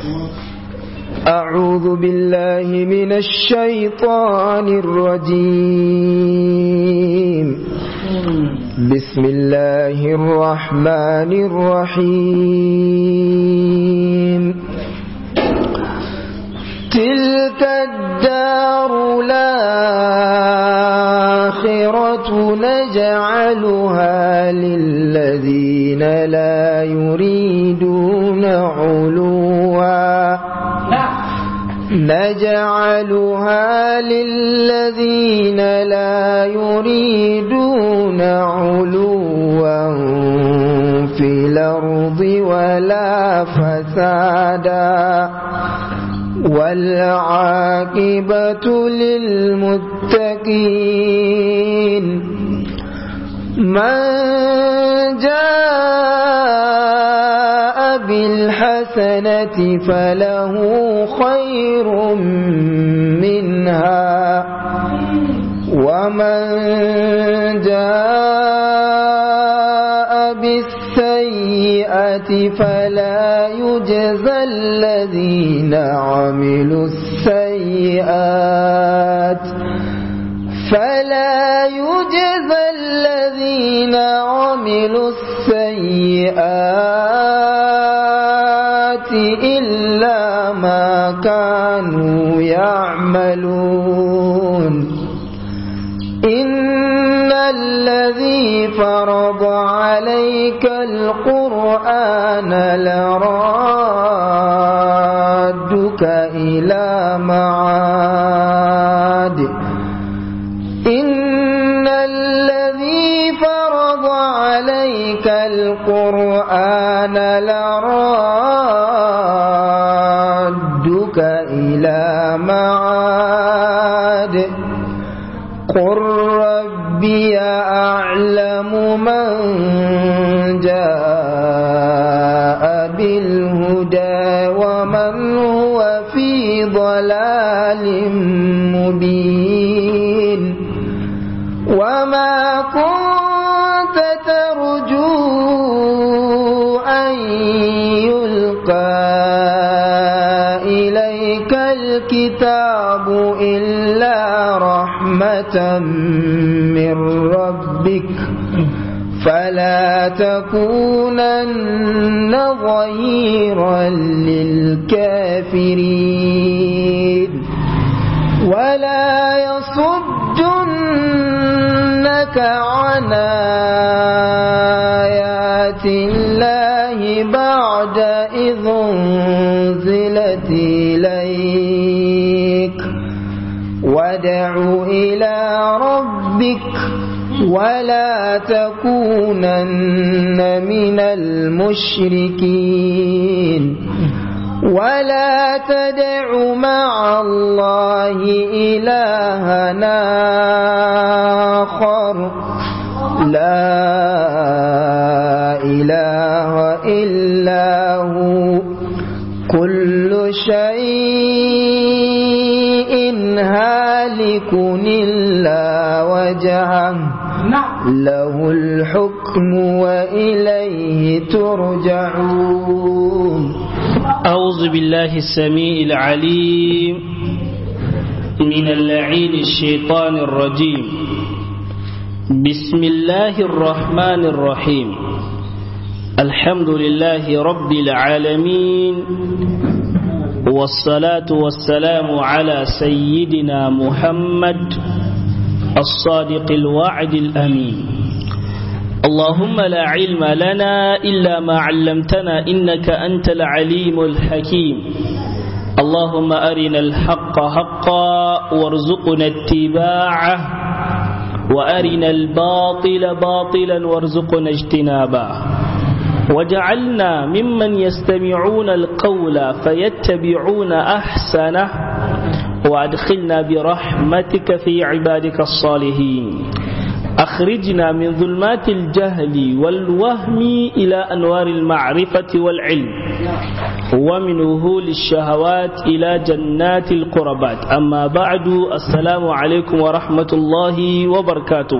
أعوذ بالله من الشيطان الرجيم بسم الله الرحمن الرحيم تلك الدار الآخرة نجعلها للذين لا يريدون علوا نجعلها للذين لا يريدون علوا في الأرض ولا فسادا والعاقبة للمتقين من جاء بالحسنة فله خير منها ومن جاء بالسيئة فلا يجزى الذين عملوا السيئات فلا يجزى الذين عملوا السيئات إلا ما كانوا يعملون إن الذي فرض عليك القرآن لرادك إلى معاد إن الذي فرض عليك القرآن لرادك إلى معاد قل ربي أعلم من جاء بالهدى ومن هو في ضلال مبين وما كنت ترجو أن يلقى إليك الكتاب إلا رحمة من ربك فلا تكونن ظهيرا للكافرين ولا يصدنك عن آيات الله بعد إذ انزلت إليك وادع إلى ربك ولا تكونن من المشركين ولا تدع مع الله إلهنا آخر لا إله إلا هو كل شيء هالك إلا وجهه له الحكم وإليه ترجعون أعوذ بالله السميع العليم من اللعين الشيطان الرجيم بسم الله الرحمن الرحيم الحمد لله رب العالمين والصلاة والسلام على سيدنا محمد الصادق الوعد الأمين اللهم لا علم لنا إلا ما علمتنا إنك أنت العليم الحكيم اللهم أرنا الحق حقا وارزقنا اتباعه وأرنا الباطل باطلا وارزقنا اجتنابه وجعلنا ممن يستمعون القول فيتبعون أحسنه وأدخلنا برحمتك في عبادك الصالحين أخرجنا من ظلمات الجهل والوهم إلى أنوار المعرفة والعلم ومن وهول الشهوات إلى جنات القربات أما بعد السلام عليكم ورحمة الله وبركاته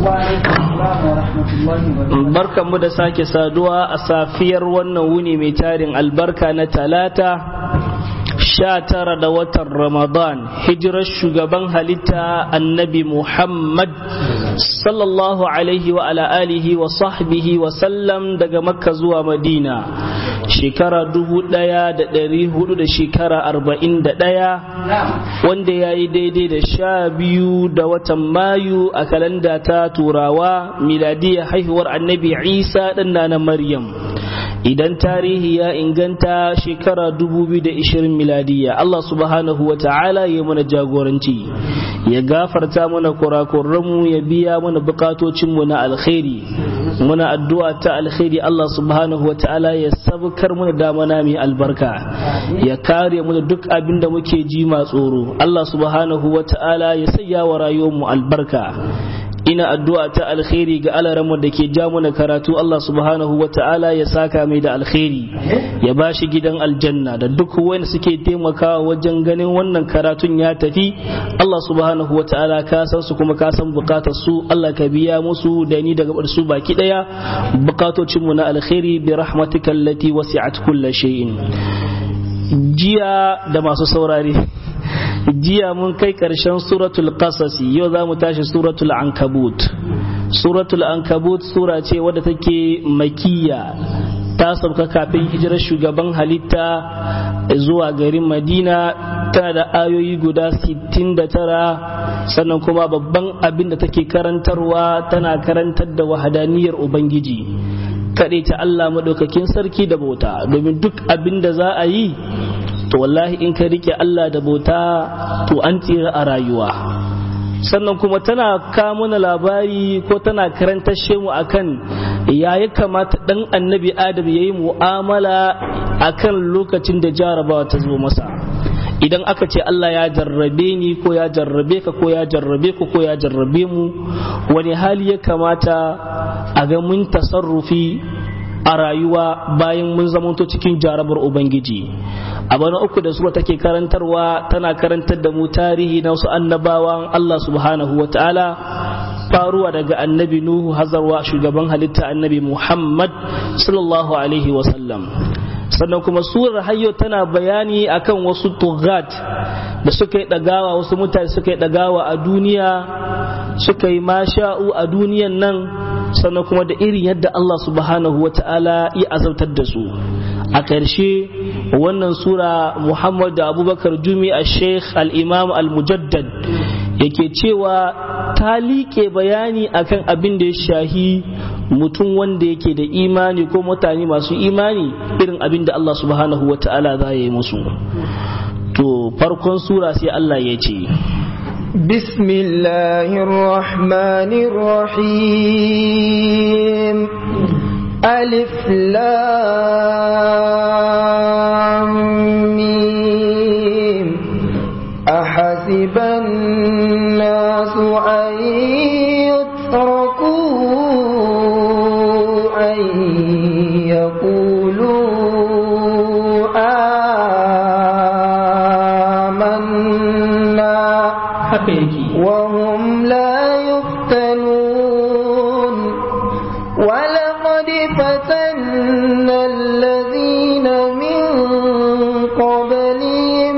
barkan mu da sake saduwa a safiyar wannan wuni mai tarin albarka na talata sha tara da watan ramadan hijirar shugaban halitta annabi muhammad sallallahu alaihi wa ala alihi wa sahbihi wa sallam daga makka zuwa madina shekara dubu daya da dari hudu da shekara arba'in da daya wanda ya yi daidai da sha biyu da watan mayu a kalanda ta turawa miladiyar haihuwar annabi isa ɗan na maryam idan tarihi ya inganta shekara 2020 miladiya Allah subhanahu wa ta'ala ya mana jagoranci ya gafarta mana kurakurranmu ya biya mana bukatocinmu na alkhairi muna addu'a ta alkhairi Allah subhanahu wa ta'ala ya sabkar mana damana mai albarka ya kare mu da duk abin da muke ji ma tsoro Allah subhanahu wa ta'ala ya sanya wa rayuwarmu albarka ina addu'a ta alkhairi ga alaranmu da ke ja mana karatu Allah subhanahu wa ta'ala ya saka mai da alkhairi ya ba shi gidan aljanna da duk wanda suke taimakawa wajen ganin wannan karatun ya tafi Allah subhanahu wa ta'ala ka san su kuma ka san bukatar su Allah ka biya musu da ni daga su baki daya bukatocin mu na alkhairi bi rahmatika allati wasi'at kulli shay'in jiya da masu saurare jiya mun kai ƙarshen suratul qasasi yau za mu tashi suratul ankabut suratul ankabut sura ce wadda take makiya ta sauka kafin hijirar shugaban halitta zuwa garin madina tana da ayoyi guda 69 sannan kuma babban abin da take karantarwa tana karantar da wahadaniyar ubangiji kaɗai ta Allah maɗaukakin sarki da bauta domin duk abin da za a yi to wallahi in ka rike Allah da bauta to an tsira a rayuwa sannan kuma tana kamuna labari ko tana karantar mu akan ya ya kamata dan annabi adam ya yi mu'amala akan lokacin da jarabawa ta zo masa idan aka ce Allah ya jarrabe ni ko ya jarrabe ka ko ya jarrabe ku ko ya jarrabe mu wani hali ya kamata a ga mun tasarrufi a rayuwa bayan mun zamanto cikin jarabar ubangiji abu na uku da sura take karantarwa tana karantar da mu tarihi na wasu annabawan Allah subhanahu wa ta'ala faruwa daga annabi nuhu hazarwa shugaban halitta annabi muhammad sallallahu alaihi wasallam sannan kuma surar hayyo tana bayani akan wasu tugat da suka yi dagawa wasu mutane suka yi dagawa a duniya suka yi masha'u a duniyan nan sannan kuma da irin yadda Allah subhanahu wata'ala ya azabtar da su a ƙarshe wannan sura Muhammad da Abubakar Jumi a Sheikh al-Imam al-Mujaddad yake cewa ta liƙe bayani akan abin da ya shahi mutum wanda yake da imani ko mutane masu imani irin abin da Allah subhanahu wata'ala za ya yi musu to farkon sura sai Allah ya ce بسم الله الرحمن الرحيم ألف لام ميم أحسب الناس أن يتركوا أن يقولوا آمنا وهم لا يفتنون ولقد فتنا الذين من قبلهم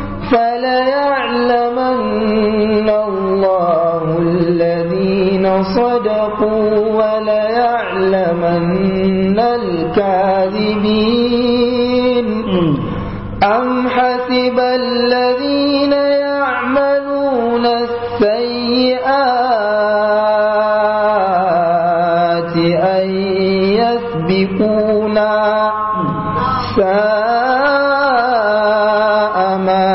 فليعلمن الله الذين صدقوا وليعلمن الكاذبين أم حسب الذين يعملون السيئات أن يسبقونا ساء ما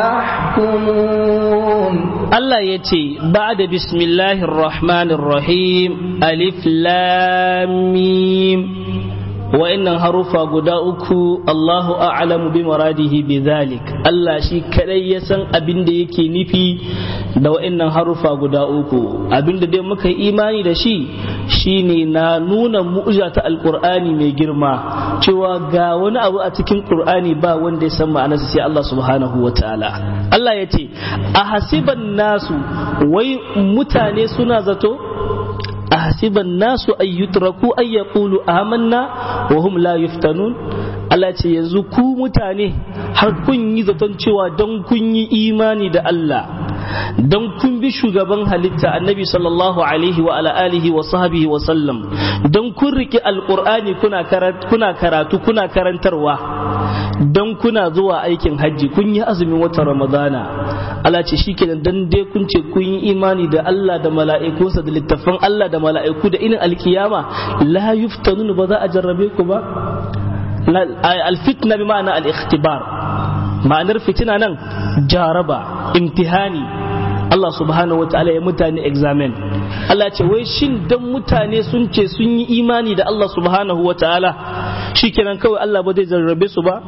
يحكمون Allah ya ce ba da bismillahir rahmanir rahim alif lam mim wa'annan harufa guda uku Allahu a'lamu bi muradihi bi dhalik Allah shi kadai ya san abin da yake nufi da wa'annan harufa guda uku abin da dai muka yi imani da shi shine na nuna mu'jiza ta alqur'ani mai girma cewa ga wani abu a cikin qur'ani ba wanda ya san ma'anarsa sai Allah subhanahu wataala Allah ya ce a hasiban nasu wai mutane suna zato ahsiban nasu ay yutraku ay yaqulu amanna wa hum la yuftanun Allah ce yanzu ku mutane har kun yi zaton cewa don kun yi imani da Allah don kun bi shugaban halitta annabi sallallahu alaihi wa ala alihi wa sahbihi wa sallam don kun riki alqur'ani kuna kuna karatu kuna karantarwa don kuna zuwa aikin hajji kun yi azumin watan ramadana Allah ce shikenan dan dai kun ce kun yi imani da Allah da mala'ikunsa da littafan Allah da mala'iku da inin alkiyama la yuftanun ba za a jarrabe ku ba alfitna bi ma'ana al-ikhtibar ma'anar fitina nan jaraba imtihani Allah subhanahu wa ta'ala ya mutane examen Allah ce wai shin dan mutane sun ce sun yi imani da Allah subhanahu wa ta'ala shikenan kawai Allah ba zai jarrabe su ba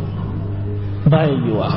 baya yiwa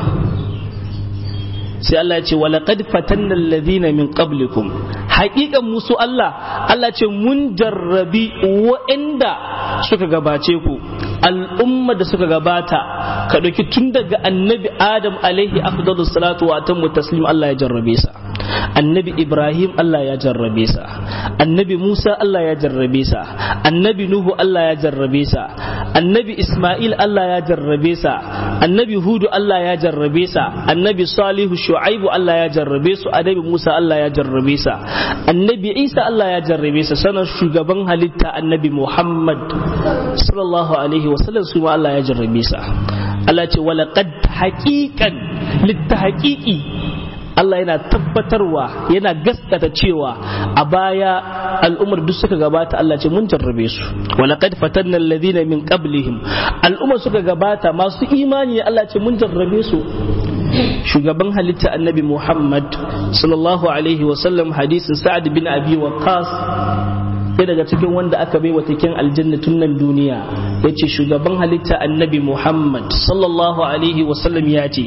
sai Allah ya ce wa laqad fatanna alladhina min qablikum haƙiƙan musu Allah Allah ce mun jarrabi wa'anda suka gabace ku al'umma da suka gabata ka ɗauki tun daga annabi Adam alaihi afdalus salatu wa atammu taslim Allah ya jarrabe sa annabi Ibrahim Allah ya jarrabe sa annabi Musa Allah ya jarrabe sa annabi Nuhu Allah ya jarrabe sa annabi Ismail Allah ya jarrabe sa annabi Hudu Allah ya jarrabe sa annabi Salihu Shu'aibu Allah ya jarrabe su annabi Musa Allah ya jarrabe sa annabi Isa Allah ya jarrabe sa sanar shugaban halitta annabi Muhammad sallallahu alaihi wa sallam su ma Allah ya jarrabe sa Allah ce walaqad haqiqan littahqiqi Allah yana tabbatarwa yana gaskata cewa a baya al'ummar duk suka gabata Allah ce mun jarrabe su walaqad fatanna alladhina min qablihim al'ummar suka gabata masu imani Allah ce mun jarrabe su shugaban halitta annabi Muhammad sallallahu alaihi wasallam hadisin Sa'ad bin Abi Waqqas sai daga cikin wanda aka bai wa taken aljanna tun nan duniya yace shugaban halitta annabi Muhammad sallallahu alaihi wasallam ya ce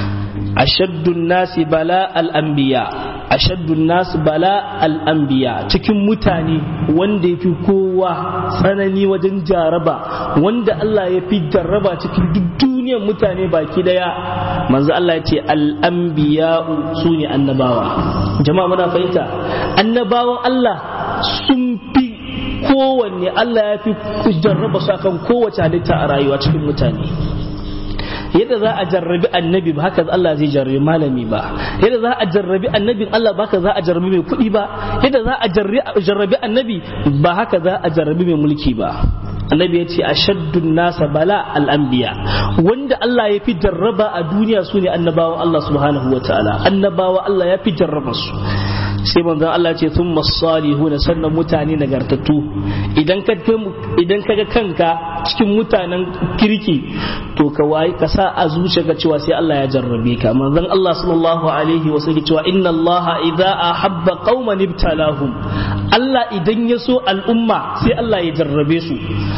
ashaddun nasi bala al-anbiya ashaddun nasi bala al-anbiya cikin mutane wanda ya fi kowa tsanani wajen jaraba wanda Allah ya fi jarraba cikin duk duniyar mutane baki daya manzo Allah ya ce al-anbiya su ne annabawa jama'a muna fahimta annabawan Allah sun fi kowanne Allah ya fi jarraba su akan kowace halitta a rayuwa cikin mutane yadda za a jarrabi annabi ba haka Allah zai jarrabi malami ba yadda za a jarrabi annabin Allah ba haka za a jarrabi mai kuɗi ba yadda za a jarrabi annabi ba haka za a jarrabi mai mulki ba annabi ya ce a shaddun nasa bala al'ambiya wanda Allah ya fi jarraba a duniya su ne annabawan Allah subhanahu wa ta'ala annabawa Allah ya fi jarraba su sai manzon Allah ce sun masalihuna sannan mutane nagartattu idan ka idan ka ga kanka cikin mutanen kirki to ka wayi ka sa a zuciyarka cewa sai Allah ya jarrabe ka manzon Allah sallallahu alaihi wa sallam cewa inna Allah idza ahabba qauman ibtalahum Allah idan ya so al'umma sai Allah ya jarrabe su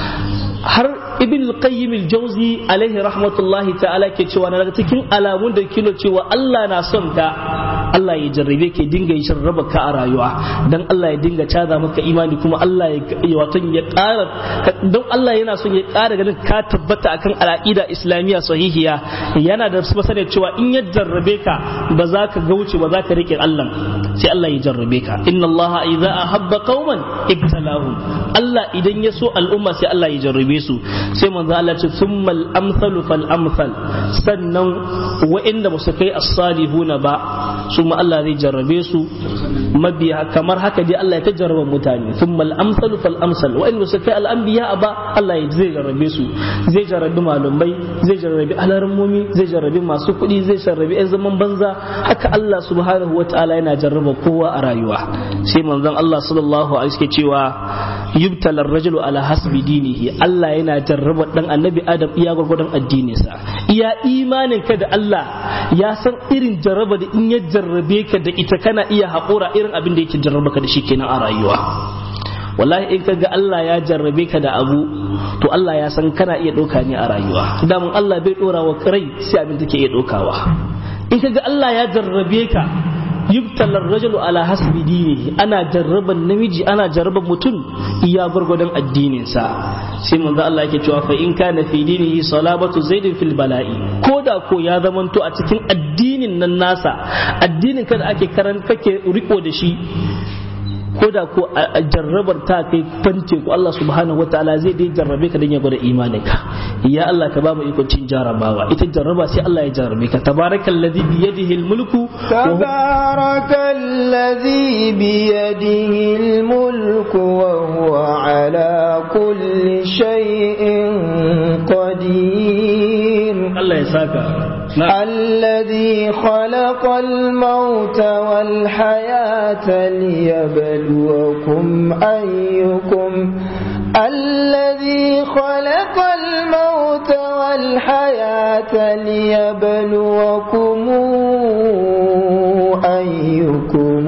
har ibn al-qayyim al-jawzi alaihi rahmatullahi ta'ala ke cewa na daga cikin alamun da kilo cewa Allah na son ka Allah ya jarrabe ke dinga yin raba ka a rayuwa dan Allah ya dinga caza maka imani kuma Allah ya wato ya ƙara don Allah yana son ya ƙara ganin ka tabbata akan al'aqida islamiyya sahihiya yana da masanin cewa in ya jarrabe ka ba za ka gauce ba za ka rike Allah sai Allah ya jarrabe ka inna Allah idza ahabba qauman ibtalahum Allah idan ya so al'umma sai Allah ya jarrabe su sai manzo Allah ce thummal amsalu fal amsal sannan wa'inda ba su kai as-salihuna ba su ma Allah zai jarrabe su mabiya kamar haka dai Allah ya ta jarraba mutane thummal amsalu fal amsal wa'inda su kai al-anbiya ba Allah ya zai jarrabe su zai jarrabi malumai zai jarrabi alarmomi zai jarrabi masu kuɗi zai jarrabi 'yan zaman banza haka Allah subhanahu wa ta'ala yana jarraba kowa a rayuwa sai manzon Allah sallallahu alaihi wasallam cewa yubtala ar-rajulu ala hasbi dinihi Allah yana jarraba dan annabi Adam iya gwargwadon addininsa iya imanin ka da Allah ya san irin jarraba da in ya jarrabe ka da ita kana iya haƙura irin abin da yake jarraba ka da shi kenan a rayuwa wallahi in kaga Allah ya jarrabe ka da abu to Allah ya san kana iya ɗauka ne a rayuwa damun Allah bai ɗora wa rai sai abin take iya ɗaukawa in kaga Allah ya jarrabe ka yubtalar rajulu ala hasbi dinihi ana jarraban namiji ana jarraban mutum iya gwargwadon addininsa sai manzo Allah yake cewa fa in kana fi dinihi salabatu zaidin fil bala'i ko da ko ya zamanto a cikin addinin nan nasa addinin kada ake karan kake riko da shi ko da ko a jarrabar ta kai fante ko Allah subhanahu wataala zai dai jarrabe ka dan ya gwada imaninka ya Allah ka ba mu ikon cin jarrabawa ita jarraba sai Allah ya jarrabe ka tabarakallazi bi yadihi almulku tabarakallazi bi yadihi almulku wa huwa ala kulli shay'in qadir Allah ya saka الذي خلق الموت والحياة ليبلوكم أيكم الذي خلق الموت والحياة ليبلوكم أيكم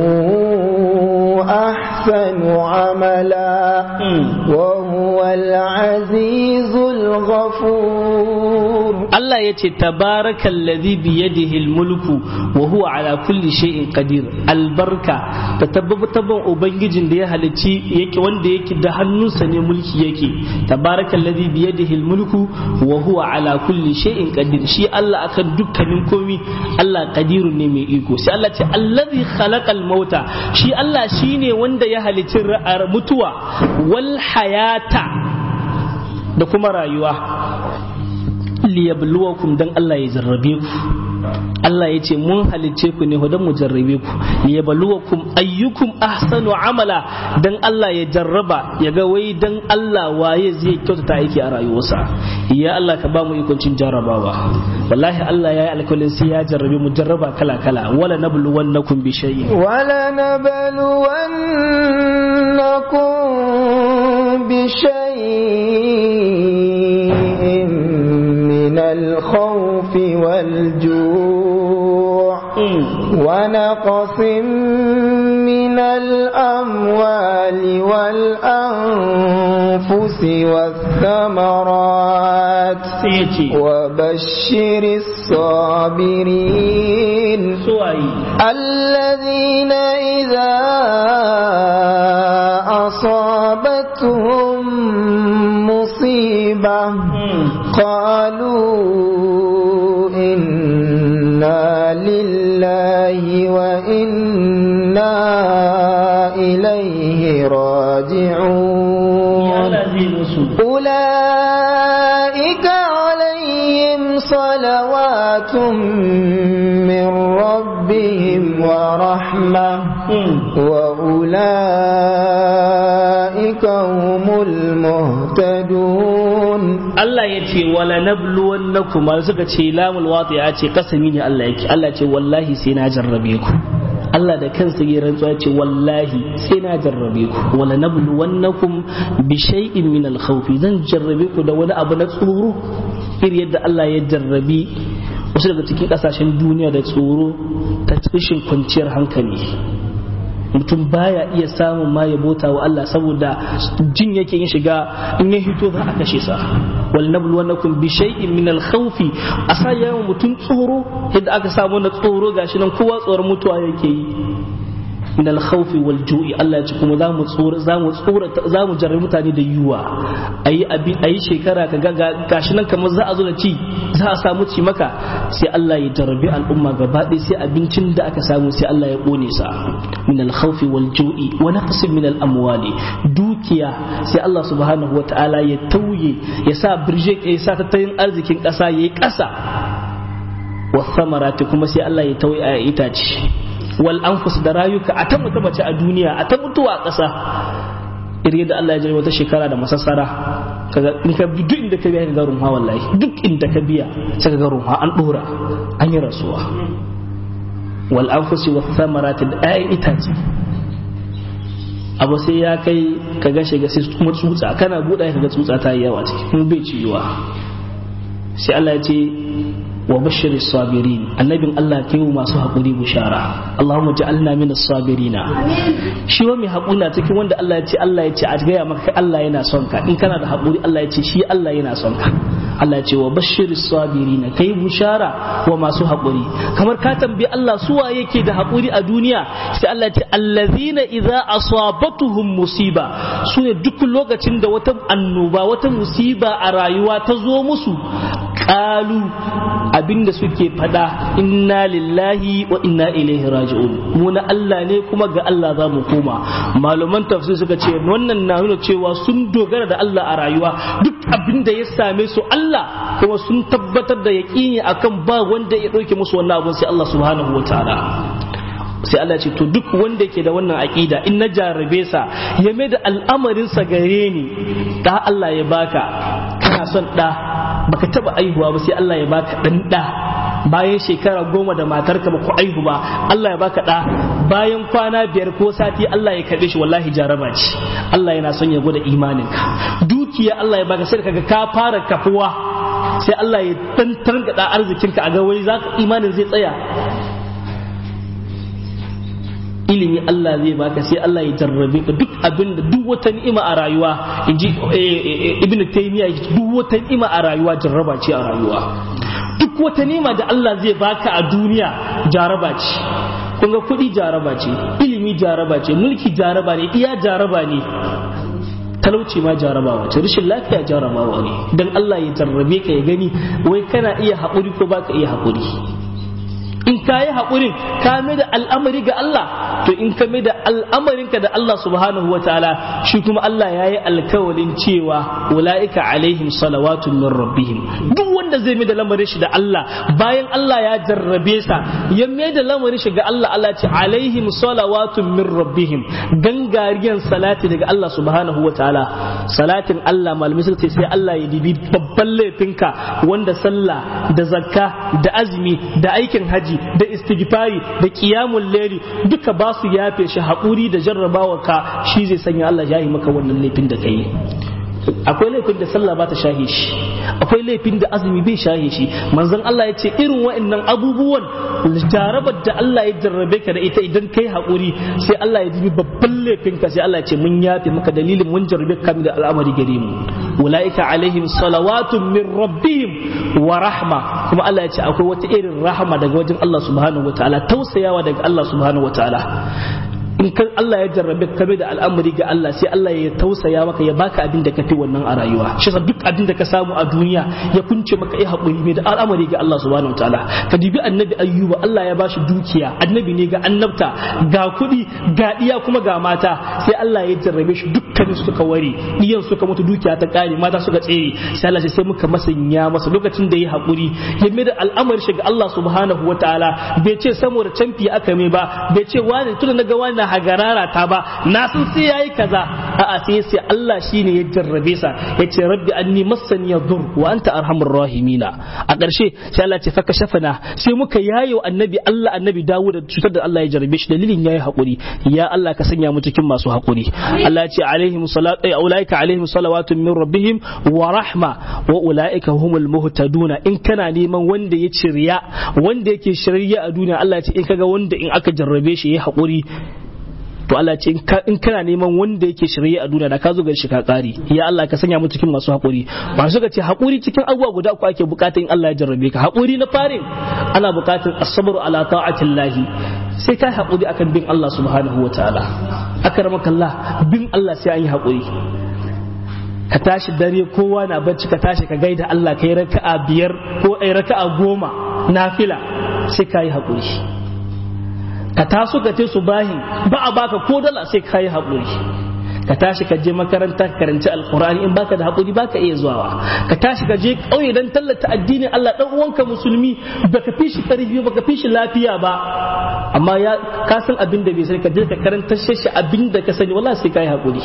أحسن عملا وهو العزيز الغفور Allah ya ce tabarakan ladhi bi yadihi mulku wa huwa ala kulli shay'in qadir albarka ta tabbatar ubangijin da ya halicci yake wanda yake da hannunsa ne mulki yake tabarakan ladhi bi yadihi mulku wa huwa ala kulli shay'in qadir shi Allah akan dukkanin komi Allah qadirun ne mai iko sai Allah ce allazi khalaqal mauta shi Allah shine wanda ya halicci mutuwa wal hayata da kuma rayuwa liyabluwakum dan Allah ya jarrabe ku Allah ya ce mun halicce ku ne don mu jarrabe ku liyabluwakum ayyukum ahsanu amala dan Allah ya jarraba ya ga wai dan Allah waye zai kyautata aiki a rayuwarsa ya Allah ka ba mu ikon cin jarrabawa wallahi Allah ya yi alkalin sai ya jarrabe mu jarraba kala kala wala nabluwannakum bi shay'in wala nabluwannakum bi shay'in من الخوف والجوع ونقص من الأموال والأنفس والثمرات وبشر الصابرين الذين إذا أصابتهم مصيبة قالوا إنا لله وإنا إليه راجعون أولئك عليهم صلوات من ربهم ورحمة وأولئك هم المهتدون Allah ya ce wala nabluwannakum ma suka ce lamul wati'a ce kasami ne Allah yake Allah ce wallahi sai na jarrabe ku Allah da kansa ya rantsuwa ya ce wallahi sai na jarrabe ku wala nabluwannakum bi shay'in min al zan jarrabe ku da wani abu na tsoro iri yadda Allah ya jarrabi wasu daga cikin kasashen duniya da tsoro ta rashin kwanciyar hankali mutum baya iya samun ma ya bota wa Allah saboda jin yake yin shiga in ya hito za a kashe sa wal nablu wannakum bi shay'in min al khawfi asa yawan mutum tsoro yadda aka samu na tsoro gashi nan kowa tsoron mutuwa yake yi min al khawfi wal ju'i Allah ya ce kuma za mu tsoro za mu tsoro za mu jarrabi mutane da yuwa ayi abi ayi shekara ka ga gashi nan kamar za a zo da ci za a samu ci maka sai Allah ya jarrabi al'umma gaba ɗaya sai abincin da aka samu sai Allah ya kone sa min al khawfi wal ju'i wa naqsin min al amwali dukiya sai Allah subhanahu wataala ya tauye ya sa birje ya sa tattalin arzikin ƙasa yayi ƙasa wa samarati kuma sai Allah ya tauye a itace wal anfus da rayuka a ta mutu mace a duniya a ta mutuwa a ƙasa iri da Allah ya jari wata shekara da masassara kaga in ka bi duk inda ka biya ka ga rumha wallahi duk inda ka biya sai ka ga rumha an dora an yi rasuwa wal anfusi wa thamarati da ayan itace abu sai ya kai ka ga shiga sai kuma tsutsa kana buɗa ka ga tsutsa ta yi yawa ciki kuma bai ciyuwa sai Allah ya ce wa bashiri sabirin annabin Allah kai wa masu haƙuri bushara Allahumma ja'alna min as-sabirina shi wa mai haƙuri na cikin wanda Allah ya ce Allah ya ce a gaya maka Allah yana son ka in kana da haƙuri Allah ya ce shi Allah yana son ka Allah ya ce wa bashiri sabirina kai bushara wa masu haƙuri kamar ka tambayi Allah su waye yake da haƙuri a duniya sai Allah ya ce allazina idza asabatuhum musiba su ne duk lokacin da wata annoba wata musiba a rayuwa ta zo musu qalu abinda suke fada inna lillahi wa inna ilaihi raji'un mu na Allah ne kuma ga Allah za mu koma malaman tafsir suka ce wannan na nuna cewa sun dogara da Allah a rayuwa duk abinda ya same su Allah kuma sun tabbatar da yaƙini akan ba wanda ya ɗauke musu wannan abun sai Allah subhanahu wa ta'ala sai Allah ce to duk wanda yake da wannan aqida in na jarabe sa ya mai da al'amarin sa gare ni da Allah ya baka kana son da baka taba aihuwa ba sai Allah ya baka dan da bayan shekara goma da matarka ba ku aihu ba Allah ya baka da bayan kwana biyar ko sati Allah ya karbe shi wallahi jaraba ce Allah yana son ya gwada imaninka dukiya Allah ya baka sai kaga ka fara kafuwa sai Allah ya tantar da arzikinka a ga wai zaka imanin zai tsaya ilimi Allah zai baka sai Allah ya jarrabe ka duk abin da duk wata ni'ima a rayuwa inji ibn taymiya duk wata ni'ima a rayuwa jarraba ce a rayuwa duk wata ni'ima da Allah zai baka a duniya jaraba ce kun ga kuɗi jaraba ce ilimi jaraba ce mulki jaraba ne iya jaraba ne talauci ma jarabawa ce rashin lafiya jarabawa ne dan Allah ya jarrabe ka ya gani wai kana iya haƙuri ko baka iya haƙuri in ka yi haƙurin ka mai da al'amari ga Allah to in ka mai da al'amarinka da Allah subhanahu wa ta'ala shi kuma Allah ya yi alkawalin cewa ula'ika alaihim salawatun min rabbihim duk wanda zai mai da lamarin shi da Allah bayan Allah ya jarrabe sa ya mai da lamarin shi ga Allah Allah ce alaihim salawatun min rabbihim gangariyan salati daga Allah subhanahu wa ta'ala salatin Allah malamai suka ce sai Allah ya dibi babban laifinka wanda sallah da zakka da azumi da aikin haji da istighfari da qiyamul layli duka ba su yafe shi haƙuri da jarrabawa ka shi zai sanya Allah ya yi maka wannan laifin da kai akwai laifin da sallah ba ta shahe shi akwai laifin da azumi bai shahe shi manzon Allah ya ce irin wa'annan abubuwan jarabar da Allah ya jarrabe ka da ita idan kai haƙuri sai Allah ya dibi babban laifin ka sai Allah ya ce mun yafe maka dalilin mun jarrabe ka da al'amari gare mu ulaika alaihim salawatun min rabbihim wa rahma kuma Allah ya ce akwai wata irin rahama daga wajen Allah subhanahu wataala tausayawa daga Allah subhanahu wataala in kan Allah ya jarrabe ka da al'amari ga Allah sai Allah ya tausaya maka ya baka abin da ka fi wannan a rayuwa shi duk abin da ka samu a duniya ya kunce maka ya haƙuri mai da al'amari ga Allah subhanahu wataala ka dibi annabi ayyuba Allah ya bashi dukiya annabi ne ga annabta ga kuɗi ga iya kuma ga mata sai Allah ya jarrabe shi dukkanin suka ware iyan suka mutu dukiya ta kare mata suka tsere sai Allah sai muka masanya masa lokacin da ya haƙuri ya mai da al'amari shi ga Allah subhanahu wataala bai ce saboda canfi aka mai ba bai ce wani tunda na ga wani hagarara ta ba na san sai yayi kaza a'a sai sai Allah shine ya jarrabe sa yace rabbi anni massani yadur wa anta arhamur rahimina a ƙarshe sai Allah ce faka shafana sai muka yayo annabi Allah annabi Dawud cutar da Allah ya jarrabe shi dalilin yayi hakuri ya Allah ka sanya mu cikin masu hakuri Allah ya ce alaihim salatu ulaika alaihim salawatun min rabbihim wa rahma wa ulaika humul muhtaduna in kana neman wanda ya ciriya wanda yake shirya a duniya Allah ya ce in kaga wanda in aka jarrabe shi yayi hakuri to Allah ce in kana neman wanda yake shirye a duniya da ka zo gari shi ka kare ya Allah ka sanya mu cikin masu haƙuri ba su ka ce haƙuri cikin abubuwa guda uku ake bukata in Allah ya jarrabe ka haƙuri na farin ana bukatar as-sabru ala ta'atillahi sai kai haƙuri akan bin Allah subhanahu wa ta'ala akramaka Allah bin Allah sai an yi haƙuri ka tashi dare kowa na bacci ka tashi ka gaida Allah kai raka'a biyar ko ai raka'a goma nafila sai kai haƙuri ka taso ka ce su bahin ba a baka ko dala sai ka yi haƙuri ka tashi ka je makaranta ka karanci alkur'ani in baka da haƙuri baka iya zuwa ka tashi ka je ƙauye dan tallata addinin Allah dan uwanka musulmi baka fi shi ƙarfi baka fi shi lafiya ba amma ya ka san abin da bai sani ka je ka karanta shi abin da ka sani wallahi sai ka yi haƙuri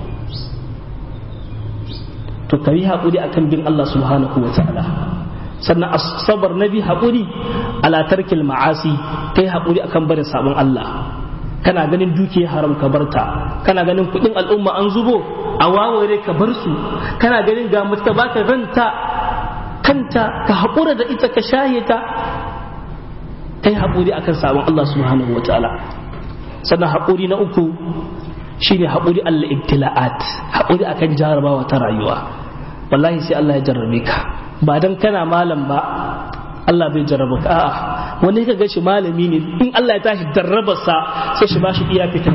to ka yi haƙuri akan bin Allah subhanahu wa ta'ala sannan asabar na bi haƙuri ala tarkil ma'asi kai haƙuri akan barin sabon Allah kana ganin dukiya haram ka barta kana ganin kuɗin al'umma an zubo a waware ka bar su kana ganin ga mutu baka ranta kanta ka haƙura da ita ka shaye ta kai haƙuri akan sabon Allah subhanahu wa ta'ala sannan haƙuri na uku shine haƙuri Allah ibtila'at haƙuri akan jarabawa ta rayuwa wallahi sai Allah ya jarrabe ka ba dan kana malam ba Allah bai jarraba ka a'a wani ka gashi malami ne in Allah ya tashi jarrabarsa sai shi ba shi iya fitan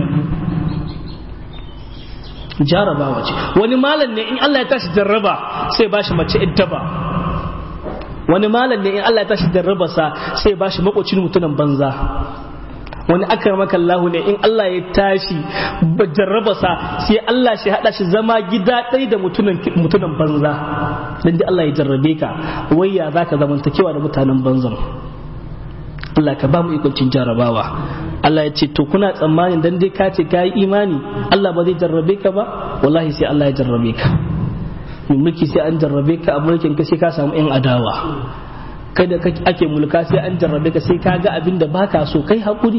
jarabawa ce wani malam ne in Allah ya tashi jarraba sai ba shi mace iddaba wani malam ne in Allah ya tashi jarrabarsa sai ba shi makocin mutumin banza wani akramaka Allah ne in Allah ya tashi jarrabarsa sai Allah shi hada shi zama gida ɗaya da mutumin mutumin banza dan dai Allah ya jarrabe ka wai ya zaka zamantakewa da mutanen banzan Allah ka ba mu ikoncin jarrabawa Allah ya ce to kuna tsammanin dan dai ka ce ka yi imani Allah ba zai jarrabe ka ba wallahi sai Allah ya jarrabe ka mulki sai an jarrabe ka a mulkin ka sai ka samu yan adawa kai da ake mulka sai an jarrabe ka sai ka ga abin da baka so kai hakuri